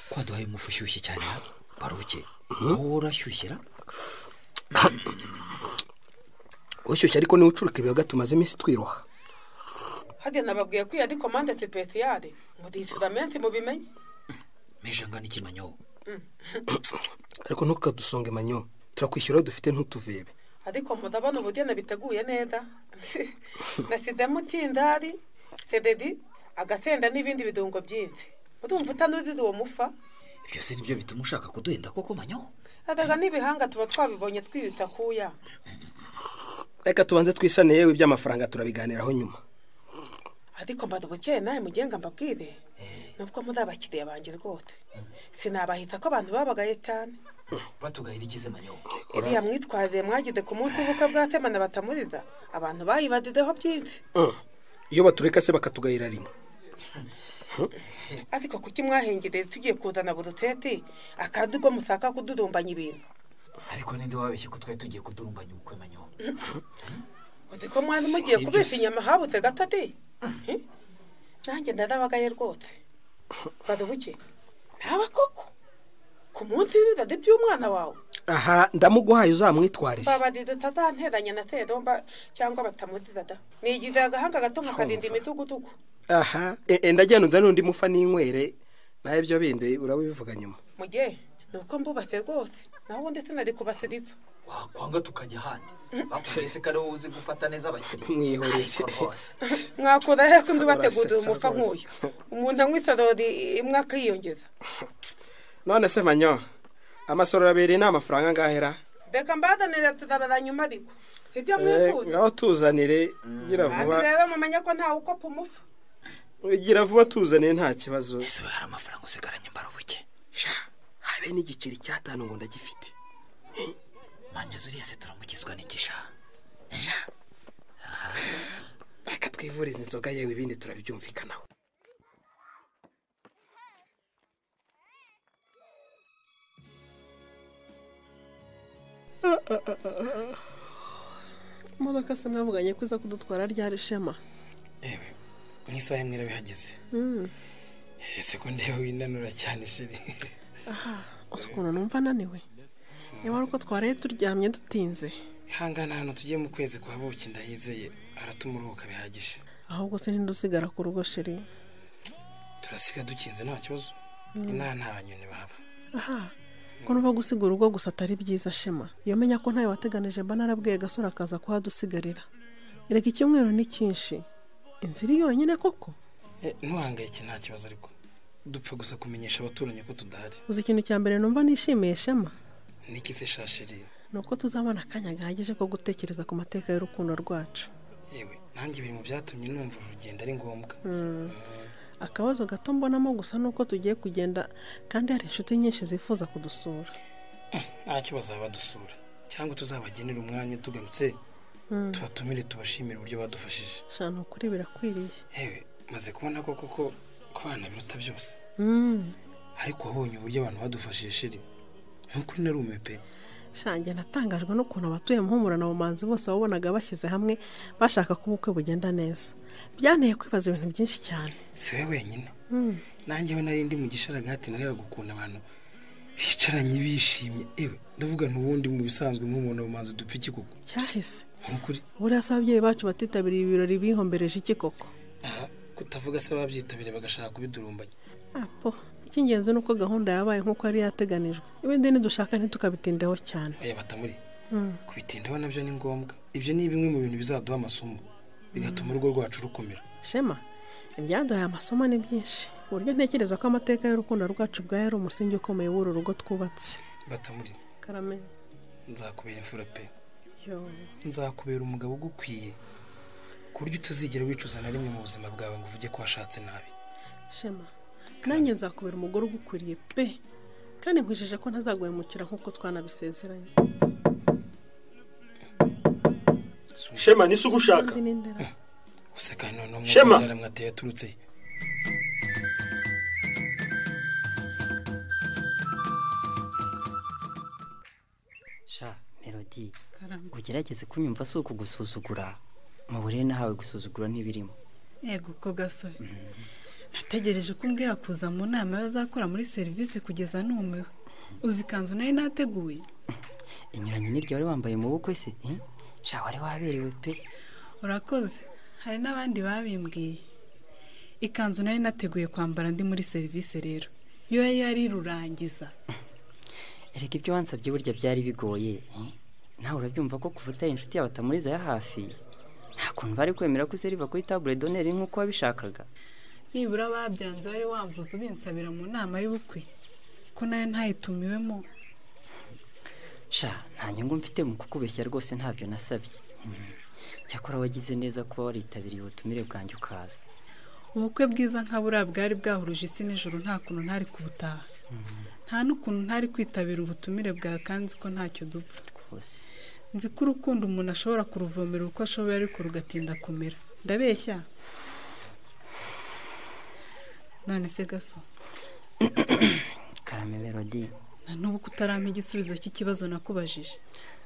kwaduhaye umufu ushyushye cyane ha? baruke wowe urashyushyira ushyushye ariko niwe ucuruka ibiyaga tumaze iminsi twiroha hadiya nababwiye ko iyo ari komande tepetiyade ngo dihitiramenti mubimenye meje angana ikimanyo ariko ntukadusonge manyo turakwishyura aho dufite ntutuvebe ariko murabona ubugeni biteguye neza nasidemo utindari sededi agasenda n'ibindi bidungo byinshi urumva utanudize uwo mufa ibyo se nibyo bituma ushaka kuduhenda koko manyo adaga n'ibihanga tuba twabibonye twiyita kuya reka tubanze twisane yewe iby'amafaranga turabiganiraho nyuma ariko mbara ubukeye nawe mugenga mbabwire nubwo muri abakiriya banjye rwose sinabahita ko abantu babagaye cyane batugahira ikize manyo iriya mwitwarire mwagize ku munsi w'ubukwe bwa temana batamuriza abantu bayibazizeho byinshi iyo batureka se bakatugahira rimwe ariko kuki mwahengereye tugiye kuzana buruseti akadogo musaka kudurumbanya ibintu ariko ninde wabeshye ko twari tugiye kudurumbanya ubukwe manyo uzi ko mwari mugiye kubesha inyama habutse gato de nanjye ndarabagaye rwose barubuke ntaba koko ku munsi w'ibirori by'umwana wawe aha ndamuguhaye uzamwitwarire babari tutazanteranya na seromba cyangwa batamuziza da nigize agahanga gato nkakarinda imitugutugu aha e- e, ndagenda nzane undi mufa n'inywere nawe ibyo bindi urabivuga nyuma mu gihe ni uko mbubase rwose naho ubundi sinari kubase ripfa wakwanga tukajya ahandi bakubese ko ari wowe uzi gufata neza abakiriya mwihoreze mwakura hese undi bateguriye Urasetsa umufa rwose. nk'uyu umuntu anywa isarori imwe akiyongeza none se manyo amasoro arabereye ni amafaranga angahera reka mbazanira turabara nyuma ariko sibyo Eh, mwifuza ngaho tuzanire gira kandi vuba rero mumenye ko ntawe ukopa umufa gira vuba tuzanire nta kibazo ese hari amafaranga usigaranye mbarabuke habe n'igiceri cy'atanu ngo ndagifite manyeze uriya se turamukizwa n'igisha reka twivurize inzoga yewe ibindi turabyumvikanaho imodoka se mwavuganye ko iza kudutwara ryari shema mu isaha imwe irabihageze Mm. ese ko ndewe winanura cyane shiri aha uzi ukuntu numva ananiwe niba ari uko twaraye turyamye dutinze ihangana ahantu tugiye mu kwezi kwa buki ndayizeye aratuma uruhuka bihagije ahubwo se ntidusigara ku rugo shiri turasiga dukinze nta kibazo Mm. inaha nta banyoni bahaba aha ko nuva gusiga urugo gusa atari byiza shema iyo menya ko ntayo wateganije mba narabwiye gasore akaza kuhadusigarira reka icyumweru ni cyinshi inzira iri yonyine koko ntuhangayike nta kibazo ariko dupfa gusa kumenyesha abaturanyi ko tudahari uzi ikintu cya mbere numva nishimiye shema n'ikizi shashiri ni uko tuzabona akanya gahagije ko gutekereza ku mateka y'urukundo rwacu yewe nanjye biri mu byatumye numva uru rugendo ari ngombwa akabazo gato mbonamo gusa ni uko tugiye kugenda kandi hari inshuti nyinshi zifuza kudusura ntacyo bazabadusura cyangwa tuzabagenera umwanya tugarutse tubatumire tubashimire uburyo badufashije sha ni ukuri birakwiriye yewe maze kubona ko koko ko abana biruta byose ariko wabonye uburyo abantu badufashije shiri ntukuri na rume pe shange natangajwe n'ukuntu abatuye muhumura na bumanzi bose wabonaga bashyize hamwe bashaka ko ubukwe bugenda neza byanteye kwibaza ibintu byinshi cyane si we wenyine nanjyewe nari ndi mu gisharagati nareba gukunda abantu bicaranye bishimye ewe ndavuga n'ubundi mu bisanzwe nk'umuntu bumanzi dupfa iki koko cyahise nk'ukuri buriya se ababyeyi bacu batitabiriye ibirori bihombereje iki koko aha kutavuga se ababyitabiriye bagashaka kubidurumbanya apo icy'ingenzi ni uko gahunda yabaye nk'uko yari yateganijwe ibindi nidushaka ntitukabitindeho cyane oya batamuri kubitindaho nabyo ni ngombwa ibyo ni bimwe mu bintu bizaduha amasomo bigatuma urugo rwacu rukomera shema ibyaduhaye amasomo ni byinshi ku buryo ntekereza ko amateka y'urukundo rwacu bwawe ari umusingi ukomeye w'uru rugo twubatse batamuri karame nzakubera imfura pe nzakubera umugabo ugukwiye ku buryo utazigera wicuza na rimwe mu buzima bwawe ngo uvuge ko washatse nabi shema nanjye nzakubera umugore ugukwiriye pe kandi nkwijeje ko ntazaguhemukira nk'uko twanabisezeranye shema nisi uko ushaka useka noneho Shema! mwuka mwatewe yaturutse he? sha melodi ugerageze kunyumva si ukugusuzugura mu burere nahawe gusuzugura ntibirimo yego ko gasore nategereje ko umbwira kuza mu nama y'abazakora muri serivisi kugeza numiwe uzi ikanzu nari nateguye inyuranye n'iryo wari wambaye mu bukwe se eh? sha wari waberewe pe urakoze hari n'abandi babimbwiye ikanzu nari nateguye kwambara ndi muri serivisi rero yo yari yarirurangiza erega ibyo wansabye burya byari bigoye eh? nawe urabyumva ko kuva utari inshuti yawe atamuriza ya hafi nta kuntu bari kwemera ko useriva kuri tabure doneri nk'uko wabishakaga nibura babyanze wari wamvuze ubinsabira mu nama y'ubukwe ko nayo ntayitumiwemo sha nta nyungu mfite mu kukubeshya rwose ntabyo nasabye Mm. cyakora wagize neza kuba waritabiriye ubutumire bwanjye ukaza ubukwe bwiza nka buriya bwari bwahuruje isi nijoro nta kuntu ntari kubutaha nta n'ukuntu ntari kwitabira ubutumire bwa kanzi ko ntacyo dupfa rwose nzi ko urukundo umuntu ashobora kuruvomera uko ashoboye ariko rugatinda kumera ndabeshya none se gaso karame melodi na n'ubu kutarampa igisubizo cy'ikibazo nakubajije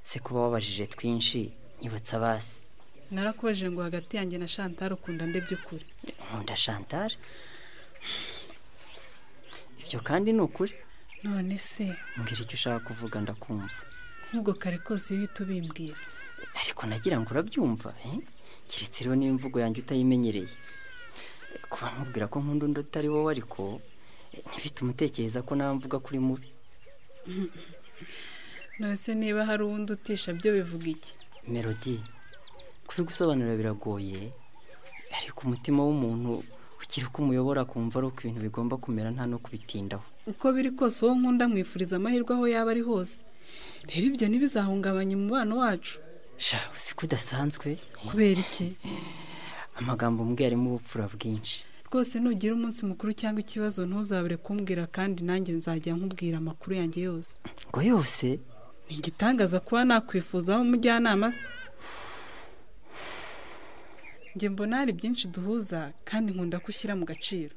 se kuba wabajije twinshi nyibutsa basi narakubajije ngo hagati yanjye na chantal ukunda nde by'ukuri nkunda chantal ibyo kandi ni ukuri none se mbwira icyo ushaka kuvuga ndakumva nk'ubwo kare kose iyo uhita ubimbwira ariko nagira ngo urabyumva eh? keretse rero n'imvugo yanjye utayimenyereye kuba nkubwira ko nkunda undi utari wowe ariko eh, ntibite umutekereza ko nawe mvuga kuri mubi none se niba hari uwundi utisha byo bivuga iki melodi kubigusobanurira biragoye ariko umutima w'umuntu ukiri uko umuyobora akumva ari uko ibintu bigomba kumera nta no kubitindaho uko biri kose uwo nkunda mwifuriza amahirwe aho yaba ari hose rero ibyo ntibizahungabanye umubano wacu sha uzi ko udasanzwe kubera iki amagambo mbwiye arimo ubupfura bwinshi rwose nugira umunsi mukuru cyangwa ikibazo ntuzabure kumbwira kandi nanjye nzajya nkubwira amakuru yanjye yose ngo yose ni igitangaza kuba nakwifuzaho umujyanama se njye mbona hari byinshi duhuza kandi nkunda ko ushyira mu gaciro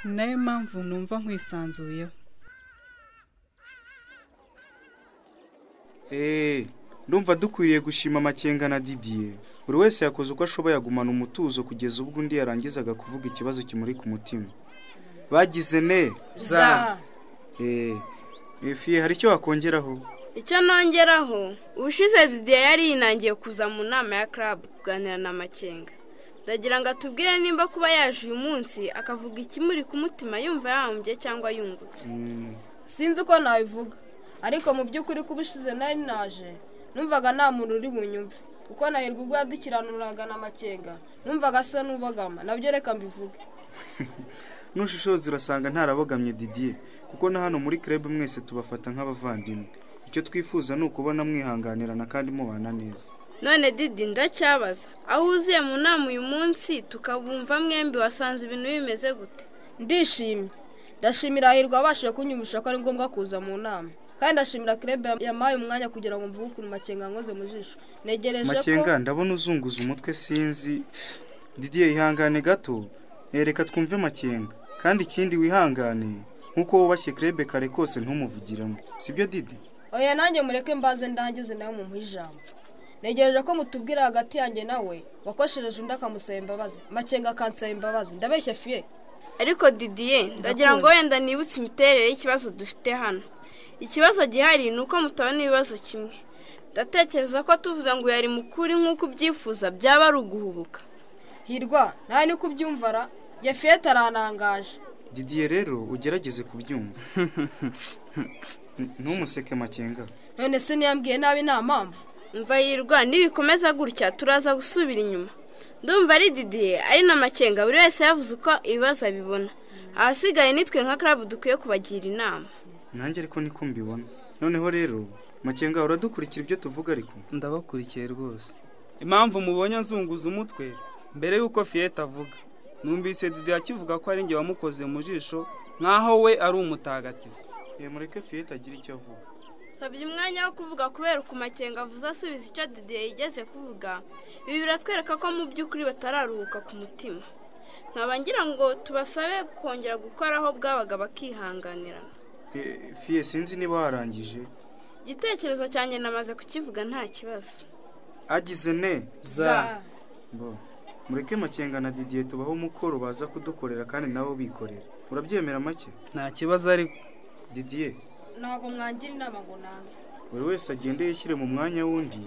ni nayo mpamvu numva nkwisanzuyeho eee ndumva dukwiriye gushima amakenga na didiye buri wese yakoze uko ashoboye agumana umutuzo kugeza ubwo undi yarangizaga kuvuga ikibazo kimuri ku mutima bagize ne Za. eee fiye hari icyo wakongeraho icyo nongeraho ubushize didiye yari yinangiye kuza mu nama ya club kuganira na makenga ndagira ngo atubwire nimba kuba yaje uyu munsi akavuga ikimuri ku mutima yumva yahombye cyangwa yungutse Mm, sinzi uko nabivuga ariko mu by'ukuri kuba ushize nari naje numvaga nta muntu uri bunyumve kuko nahirwa ubwo yadukiranuraga na makenga numvaga asa n'ubogama nabyo reka mbivuge nushishozi urasanga ntarabogamye didier kuko na hano muri club mwese tubafata nk'abavandimwe icyo twifuza ni ukubona mwihanganirana kandi mubana neza none didi ndacyabaza aho uzuye mu nama uyu munsi tukabumva mwembi wasanze ibintu bimeze gute ndishimye ndashimira hahirwa abashije kunyumvisha ko ari ngombwa kuza mu nama kandi ndashimira kerebe yampaye umwanya kugira ngo mvuge ukuntu makenga nkoze mu jisho negereje ko makenga ndabona uzunguza umutwe sinzi didier ihangane gato reka twumve makenga kandi ikindi wihangane nk'uko wubashye kerebe kare kose ntumuvugiramo sibyo didi oya nanjye mureke mbaze ndangize nawe mumuhe ijambo negereje ko mutubwira hagati yanjye nawe wakoshereje undi akamusaba imbabazi makenga akansaba imbabazi ndabeshya fiye ariko didier ndagira ngo wenda nibutse imiterere y'ikibazo dufite hano ikibazo gihari ni uko mutabona ibibazo kimwe ndatekereza ko tuvuze ngo yari mukuri nk'uko ubyifuza byaba ari uguhubuka hirwa nawe niko ubyumva ra yafiyete aranangaje didier rero ugerageze kubyumva ntumuseke makenga none se niyambwiye nabi nta mpamvu mva yirwa nibikomeza gutya turaza gusubira inyuma ndumva ari didier ari na makenga buri wese yavuze uko ibibazo abibona ahasigaye nitwe nka club dukwiye kubagira inama nanjye ariko niko mbibona noneho rero makenga uradukurikira ibyo tuvuga ariko ndabakurikiye rwose impamvu mubonye nzunguza umutwe mbere y'uko fiyete avuga numvise didier akivuga ko ari njye wamukoze mu jisho nk'aho we ari umutagatifu mureke fiyete agire icyo avuga sabye umwanya wo kuvuga kubera uko makenga avuze asubiza icyo didier yigeze kuvuga ibi biratwereka ko mu by'ukuri batararuhuka ku mutima nkaba ngira ngo tubasabe kongera gukora aho bwabaga bakihanganirana fiye sinzi niba warangije igitekerezo cyanjye namaze kukivuga nta kibazo agize ne za mureke makenga na didier tubaho umukoro baza kudukorera kandi nabo bikorera urabyemera make nta kibazo ariko didier ntabwo mwangira inama ngo nange buri wese agende yishyire mu mwanya w'undi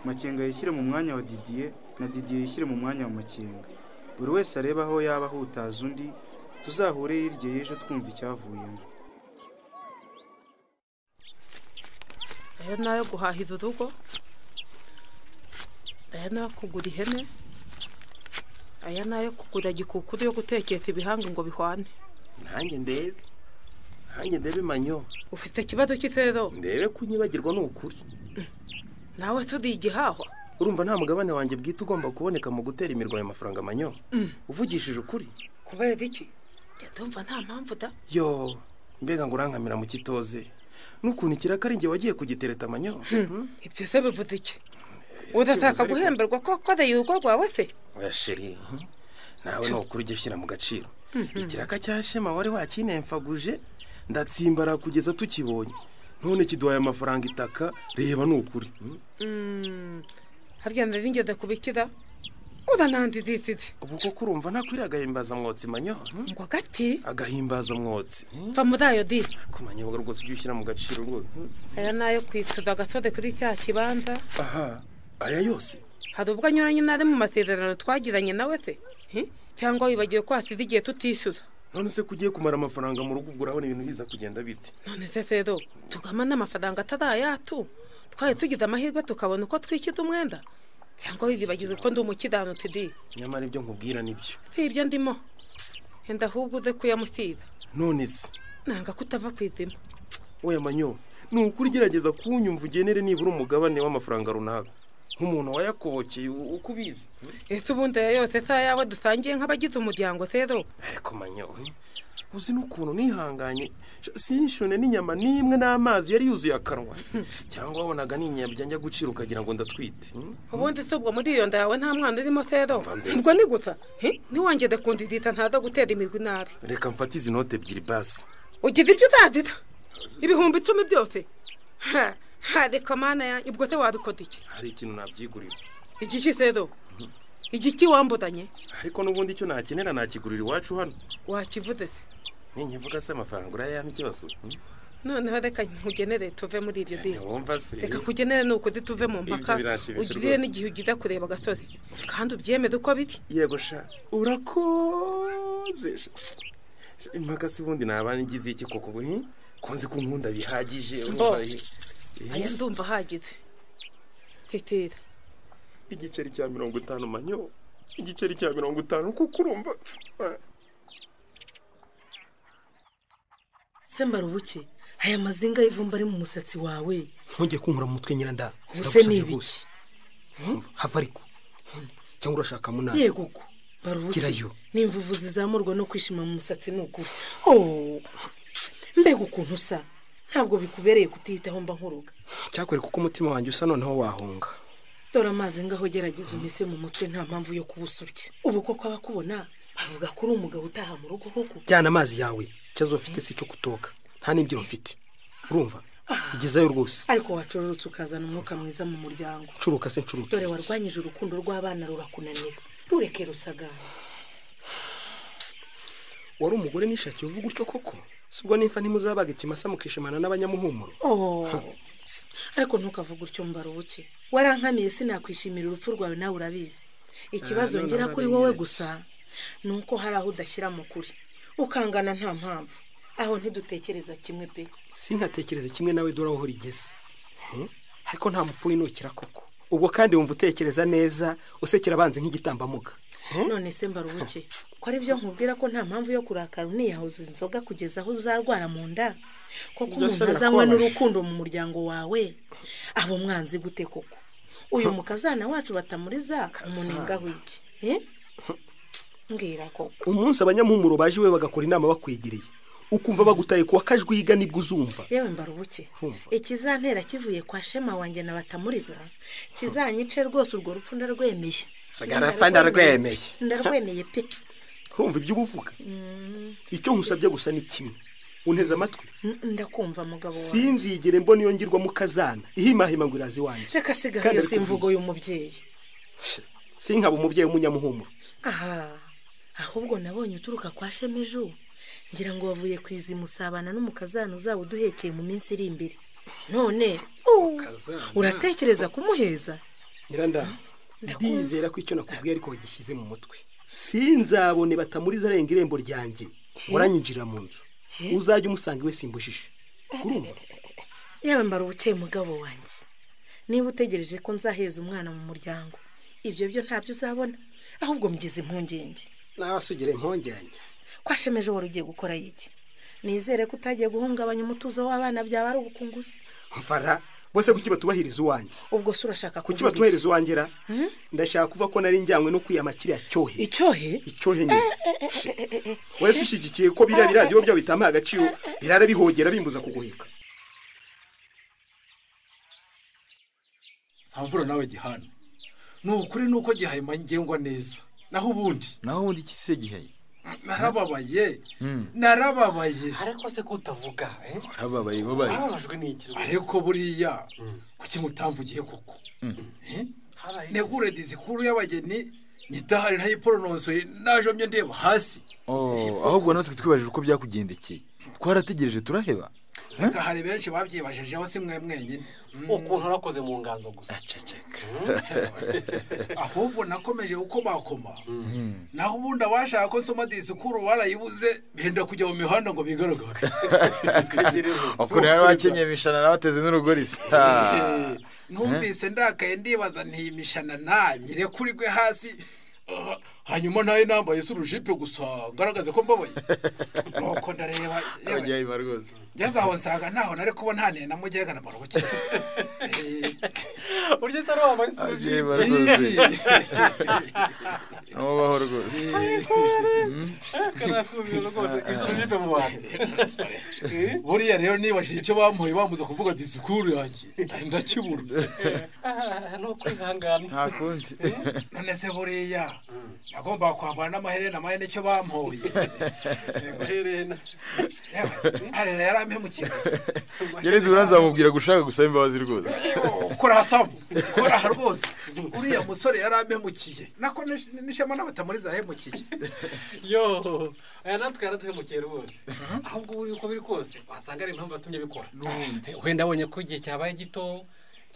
makenga yishyire mu mwanya wa didier na didier yishyire mu mwanya wa makenga buri wese arebe aho yaba ahutaza undi tuzahure hirya y'ejo twumva icyavuyemo aya ni ayo guhaha urugo aya ni ayo kugura ihene aya ni ayo kugura gikukuru yo gutekesha ibihanga ngo bihwane nanjye ndebe nanjye ndebe manyo ufite ikibazo cy'ifero ndebe ko unyibagirwa ni ukuri nawe turi igihahwa urumva nta mugabane wanjye bwite ugomba kuboneka mu gutera imirwa ayo mafaranga manyo uvugishije ukuri kubera iki ndumva nta mpamvu da yo mbega ngo urankamira mu kitoze n'ukuntu ikiraka ari njye wagiye kugitereta manyo ibyo se bivuze iki urashaka guhemberwa ko wakoreye urugo rwawe se oya sheri nawe ni ukuri ujya ushyira mu gaciro ikiraka cya shema wari wakinemfaguje ndatsimbara kugeza tukibonye none kiduhaye amafaranga itaka reba ni ukuri harya ndabingeze kubikira urananze izisize ubu kuko urumva ntakwiriye agahimbazamwotsi manyo ngo agati agahimbazamwotsi mva muri ayo diri kumanyebuga rwose ujye ushyira mu gaciro rwose aya ni ayo kwishyuza agasode kuri cya kibanza aha aya yose hari ubwo anyuranye n'ari mu masezerano twagiranye nawe se cyangwa wibagiwe ko hasize igihe tutishyura none se kugiye kumara amafaranga mu rugo urabona ibintu biza kugenda bite none se rero tugama n'amafaranga atari ayatu twari tugize amahirwe tukabona uko twishyuza umwenda cyangwa wibagiwe ko ndi umukiranutsi di nyamara ibyo nkubwira nibyo si ibyo ndimo wenda ahubwo uze kuyamusira none se nanga ko utava ku izima wowe manyo ni ukuri ugerageza kuwunyumva ugenere nibura umugabane w'amafaranga runaka nk'umuntu wayakobokeye uko ubizi ese ubundi aya yose se ayawe dusangiye nk'abagize umuryango rero ariko manyowe uzi n'ukuntu nihanganye sinshone n'inyama n'imwe n'amazi yari yuzuye akanwa cyangwa wabonaga n'inyabya njya gucira ukagira ngo ndatwite ubundi se ubwo muri iyo nda yawe nta mwana urimo rero ubwo ni gusa ntiwongere kundidita ntaza gutera imirwi nabi reka mfate izi note ebyiri basi ugize ibyo uzazita ibihumbi icumi byose hari kamana yanjye ubwo se wabikora iki hari ikintu nabyigurira igiki rero igiki wambutanye ariko n'ubundi icyo nakenera nakigurira iwacu hano wakivuze se ninkivuga se amafaranga urayama ikibazo noneho reka nkugenere tuve muri ibyo dini wumva se reka kugenere ni ukuri tuve mu mpaka ugirire n'igihe ugize kureba agasozi kandi ubyemere uko biri yego sha urakoze impaka se ubundi naba ngize iki koko ko nzi ko unkunda bihagije Mbo. urumva ye- Eh, aya ndumva ahagize titira igiceri cya mirongo itanu manyo igiceri cya mirongo itanu kuko urumva eh, sembarubuke aya mazinga y'ivumba ari mu musatsi wawe ntujye kunkura mu mutwe nyiranda Ubuse ni ibiki? hava ariko Hmm, cyangwa urashaka munani yego ko barubuke Gerayo. n'imvuvu zizamurwa no kwishima mu musatsi ni ukuri Oh, mbega ukuntu usa ntabwo bikubereye kutiyitaho mba nkuruga cyakwereka uko umutima wanjye usa noneho wahunga dore amazi ngaho gerageza umese mu mutwe nta mpamvu yo kubusurya ubu koko abakubona bavuga ko uri umugabo utaha mu rugo koko jyana amazi yawe ikibazo ufite si icyo kutoka nta n'ibyiro mfite urumva igezayo rwose ariko wacororotse ukazana umwuka mwiza mu muryango curuka se ncuruka dore warwanyije urukundo rw'abana rurakunanira rureke rusagara wari umugore nishakiye uvuga utyo koko si ubwo nimfa ntimuzabaga ikimasa mukishimana n'abanyamuhumuro Oh, ariko ntukavuge utyo mbarubuke warankamiye sinakwishimira urupfu rwawe nawe urabizi ikibazo Ah, none ngira kuri urabinyeretse. wowe gusa ni uko hari aho udashyira mu kuri ukangana nta mpamvu aho ntidutekereza kimwe pe sinkatekereze kimwe nawe dore aho rigeze Hmm? ariko nta mupfu winukira koko ubwo kandi wumva utekereza neza usekera abanzi nk'igitambamuga none se mbarubuke ko ari byo nkubwira ko nta mpamvu yo kurakara uniyahuza inzoga kugeza aho uzarwara mu nda koko Ibyo se umuntu azanywa birakubabaje. n'urukundo mu muryango wawe aba umwanzi gute koko uyu mukazana wacu batamuriza umunenga w'iki Eh? mbwira koko umunsi abanyamuhumuro baje iwe bagakora inama bakwegereye ukumva bagutaye kuwa kajwiga nibwo uzumva yewe mbarubuke Urumva? ikizantera kivuye kwa shema wanjye na batamuriza kizanyice rwose urwo rupfu ndarwemeye Garapfa ndarwemeye. ndarwemeye pe urumva ibyo uba uvuga Mm, icyo nkusabye gusa ni kimwe unteze amatwi mm, ndakumva mugabo wawe sinzigere mbona iyo ngirwamo kazana ihimahima ngo iraza iwanjye reka sigaho Kandi iyo ari simvugo y'umubyeyi sinkaba umubyeyi w'umunyamuhumuro aha ahubwo nabonye uturuka kwa shema ejo ngira ngo wavuye kwiza imusabana n'umukazana uzaba uduhekeye mu minsi iri imbere none uh, uratekereza kumuheza nyiranda ndizera ko icyo nakubwiye ariko wagishyize mu mutwe sinzabone batamuriza arenga irembo ryanjye uranyinjirira mu nzu uzajya umusanga iwe simbujije urumva yewe mbara ubukeye mugabo wanjye niba utegereje ko nzaheza umwana mu muryango ibyo byo ntabyo uzabona ahubwo mugeze impungenge nawe asugire impungenge ko ashemeje wari ugiye gukora yiki nizere ko utagiye guhungabanya umutuzo w'abana byaba ari ubukunguzi mfara bose kuki batubahiriza uwanjye ubwo se urashaka kuki kuvuga iki? batuhereza uwanjye ra Hmm? ndashaka kuva ko nari njyanywe no kwiyama kiriya cyohe icyohe icyohe nyine wese ushyigikiye ko biriya biradiyo byabo bitamuha agaciro birara bihogera bimbuza kuguheka samvura nawe gihana ni ukuri nuko gihayima ngengwa neza naho ubundi naho ubundi iki se gihe narababaye Mm. narababaye ariko se ko utavuga arababaye babaye ariko buriya kuki mutamvugiye koko Eh? negure disikuru y'abageni nyidahari ntayiporononsoye najomye ndeba hasi Oh, ahubwo natwe twibajije uko byakugendekeye twarategereje turaheba Reka hari benshi babyibajijeho si mwe mwenyine ukuntu urakoze mu nganzo gusa ahubwo nakomeje uko bakoma naho ubundi abashaka ko nsoma disikuru barayibuze benda kujya mu mihanda ngo bigaragare ukuntu bari bakenyeye imishanana bateze n'urugori se Ah. numvise ndakaye ndibaza ntiyimishanana na nyirekuri gwe hasi Ah, hanyuma ntayo nambaye se urujipe gusa ngaragaze ko mbabaye nuko ndareba yewe, Abagihayima rwose ngeze aho nsanga ntaho nari kubona haniye na mujyega na marubuke urya se ari wambaye Abagihayima rwose nubaho rwose buriya rero nibashije icyo bamuhaye bamaze kuvuga disikuru yanjye ndakibura ni ukwihangana nta kundi none se buriya nagombaga kwambara n'amaherena amahene icyo bampoye Amaherena. arera yarampemukira gusa geredi uranzamubwira gushaka gusaba imbabazi rwose kora hasamu kora aha rwose uriya musore yarampemukiye nako nish- nishema n'abatamuriza yahemukiye yo aya natwe yaraduhemukiye rwose ahubwo ubu uko biri kose wasanga ari impamvu yatumye bikora wenda abonye ko igihe cyabaye gito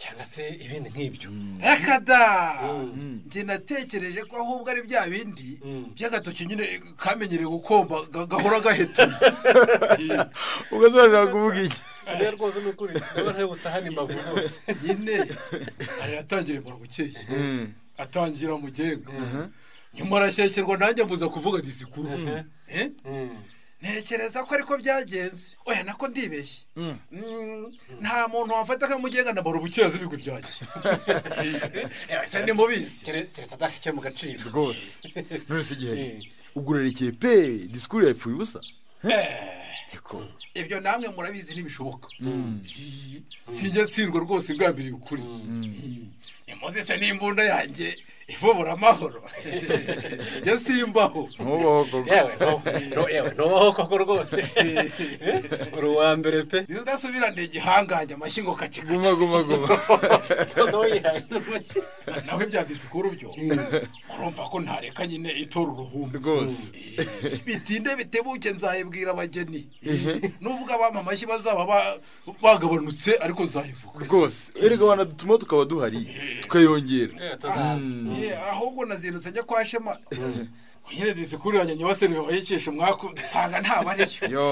cyangwa se ibindi nk'ibyo reka da njye natekereje ko ahubwo ari bya bindi by'agatoki nyine kamenyereye gukomba ga- gahora gahetana ubwo zashobora kuvuga iki ariyo rwose ni ukuri ndabona ari butahane imbavu rwose nyine ari yatangira imbavu bukeye atangira mugenga nyuma arashyekerwa nanjye mbuza kuvuga disikuru Eh? ntekereza ko ariko byagenze oya nako ndibeshye Mm, nta muntu wamfata akamugenga na barubukeye azi ibigwi byanjye ese ni mubizi keretse adashyira mu gaciro rwose none se igihe ubwo urerekeye pe disikuru yapfuye ubusa ibyo namwe murabizi ntibishoboka sinjya nsindwa rwose ngambiriye ukuri imuze se n'imbunda yanjye ivubura amahoro njya simbaho ntubaho koko yewe no- yewe ntubaho koko rwose uri uwa mbere pe udasubirane igihangange amashyi ngo kaci guma guma guma noneho yihangira amashyi nawe bya disikuru byo urumva ko ntareka nyine itora uruhumbu rwose bitinde bitebuke nzayibwira abageni nubwo abampa amashyi bazaba ba- bagabanutse ariko nzayivuga rwose erega abantu dutuma tukaba duhari tukayongera Mm. Eh, ahubwo nazindutse njya kwa shema nyine disikuru yanjye nyibaseni babayikisha umwaku nsanga ntabariyo yo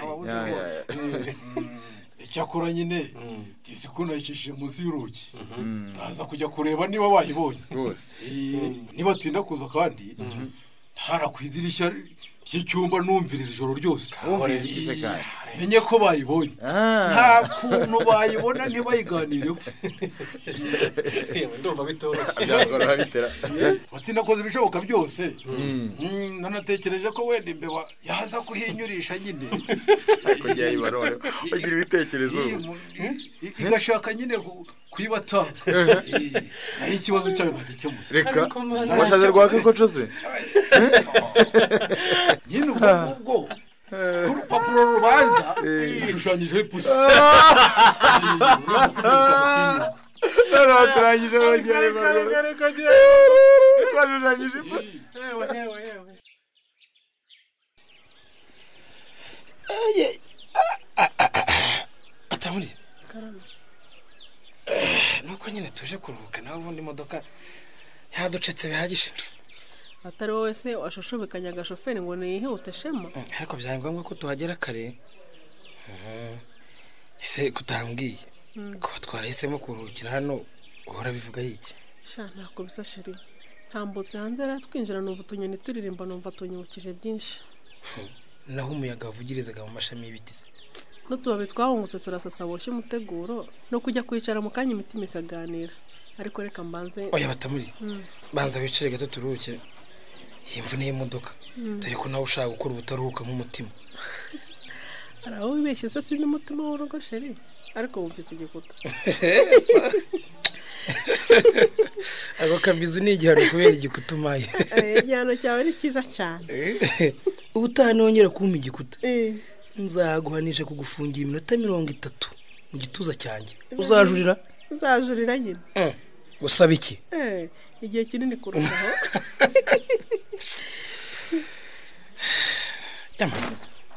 ababuze Ya, ya, bose icyakora nyine disikuru nayikishije munsi y'urugi ndaza kujya kureba niba bayibonye rwose Eh, nibatinda kuza kandi ntara ku idirishya ry'icyumba numviriza ijoro ryose Wumviriza igice kayo. menye ko bayibonye nta kuntu bayibona ntibayiganireho ndumva bitoroshye byakoroha bitera watsi nakoze ibishoboka byose Mm, nanatekereje ko wenda imbeba yaza kuhinyurisha nyine kujya yibarore bagira ibitekerezo I- igashaka nyine ku- kuyibata Eh, naho ikibazo cyayo ntagikemuye reka washaje rwaka koco se nyine ubwo ngubwo k'urupapuro rubanza hashushanyijeho ipusi turangije kare bongera kare kare kare twashushanyije ipusi yewe yewe yewe ataburiye nuko nyine tuje kuruhuka nawe ubundi imodoka yaducetse bihagije atari wowe se washushubikanya agashoferi ngo niyihute shema ariko byari ngombwa ko tuhagera kare Mhm. ese kutambwiye Mm. ko twarahisemo kuruhukira hano uhora bivuga yiki sha ntako bisa sheri ntambutse hanze rero twinjira numva utunyoni turirimba numva tunyibukije byinshi naho umuyaga wavugirizaga mu mashami y'ibiti se n'utubabi twahungutse turasasa boshye umuteguro no kujya kwicara mu kanya imitima ikaganira ariko reka mbanze oya batamuriye Mm. banza wicare gato turuhuke iyi mvune y'imodoka Mm. dore ko nawe ushaka gukora ubutaruhuka nk'umutima hari aho wibeshye se si n'umutima w'urugo sheri ariko wumvise igikuta ako kabizu ni igihano kubera igikuta umaye Eh, igihano cyawe ni cyiza cyane ubutaha nongera kumpa igikuta nzaguhanisha kugufungira iminota mirongo itatu mu gituza cyanjye uzajurira uzajurira nyine Mm. usaba iki Eh, igihe kinini kurushaho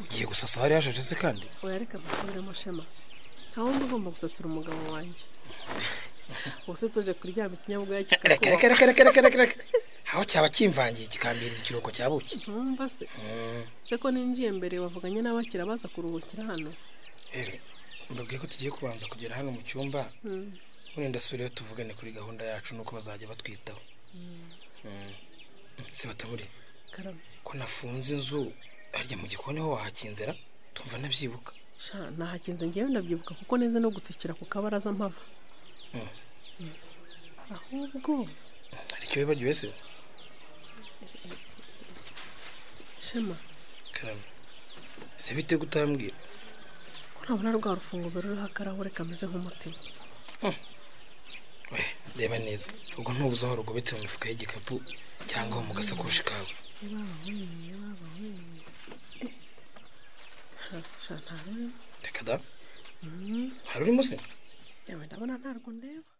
ugiye gusasa hari hashaje se kandi oya reka mbasubiremo shema nta wundi ugomba gusasira umugabo wanjye ubuse tuje kuryama ikinyabwoya reka reka reka reka reka reka reka aho cyaba kimvangiye kikambiriza ikiruhuko cya buki ntumva se Mm. se ko ninjiye mbere wavuganye n'abakira baza kuruhukira hano Eh, mbabwiye ko tugiye kubanza kugera hano mu cyumba Mm. ubundi ndasubireyo tuvugane kuri gahunda yacu nuko bazajya batwitaho Mm. si batamuriye karame ko nafunze inzu harya mu gikoni ho wahakinzira tumva nabyibuka sha nahakinze ngewe ndabyibuka kuko neze no gutsikira ku kabaraza mpava Mm. Mm. ahubwo hari icyo wibagiwe se shema karame se bite kutambwira ko ntabona rwa rufunguzo ruriho akarahure kameze nk'umutima reba neza ubwo ntubuze aho rugobetse mu mifuka y'igikapu cyangwa mu gasakoshi kawe sha ntarurimo reka da hari urimo se yewe ndabona ntarwo ndeba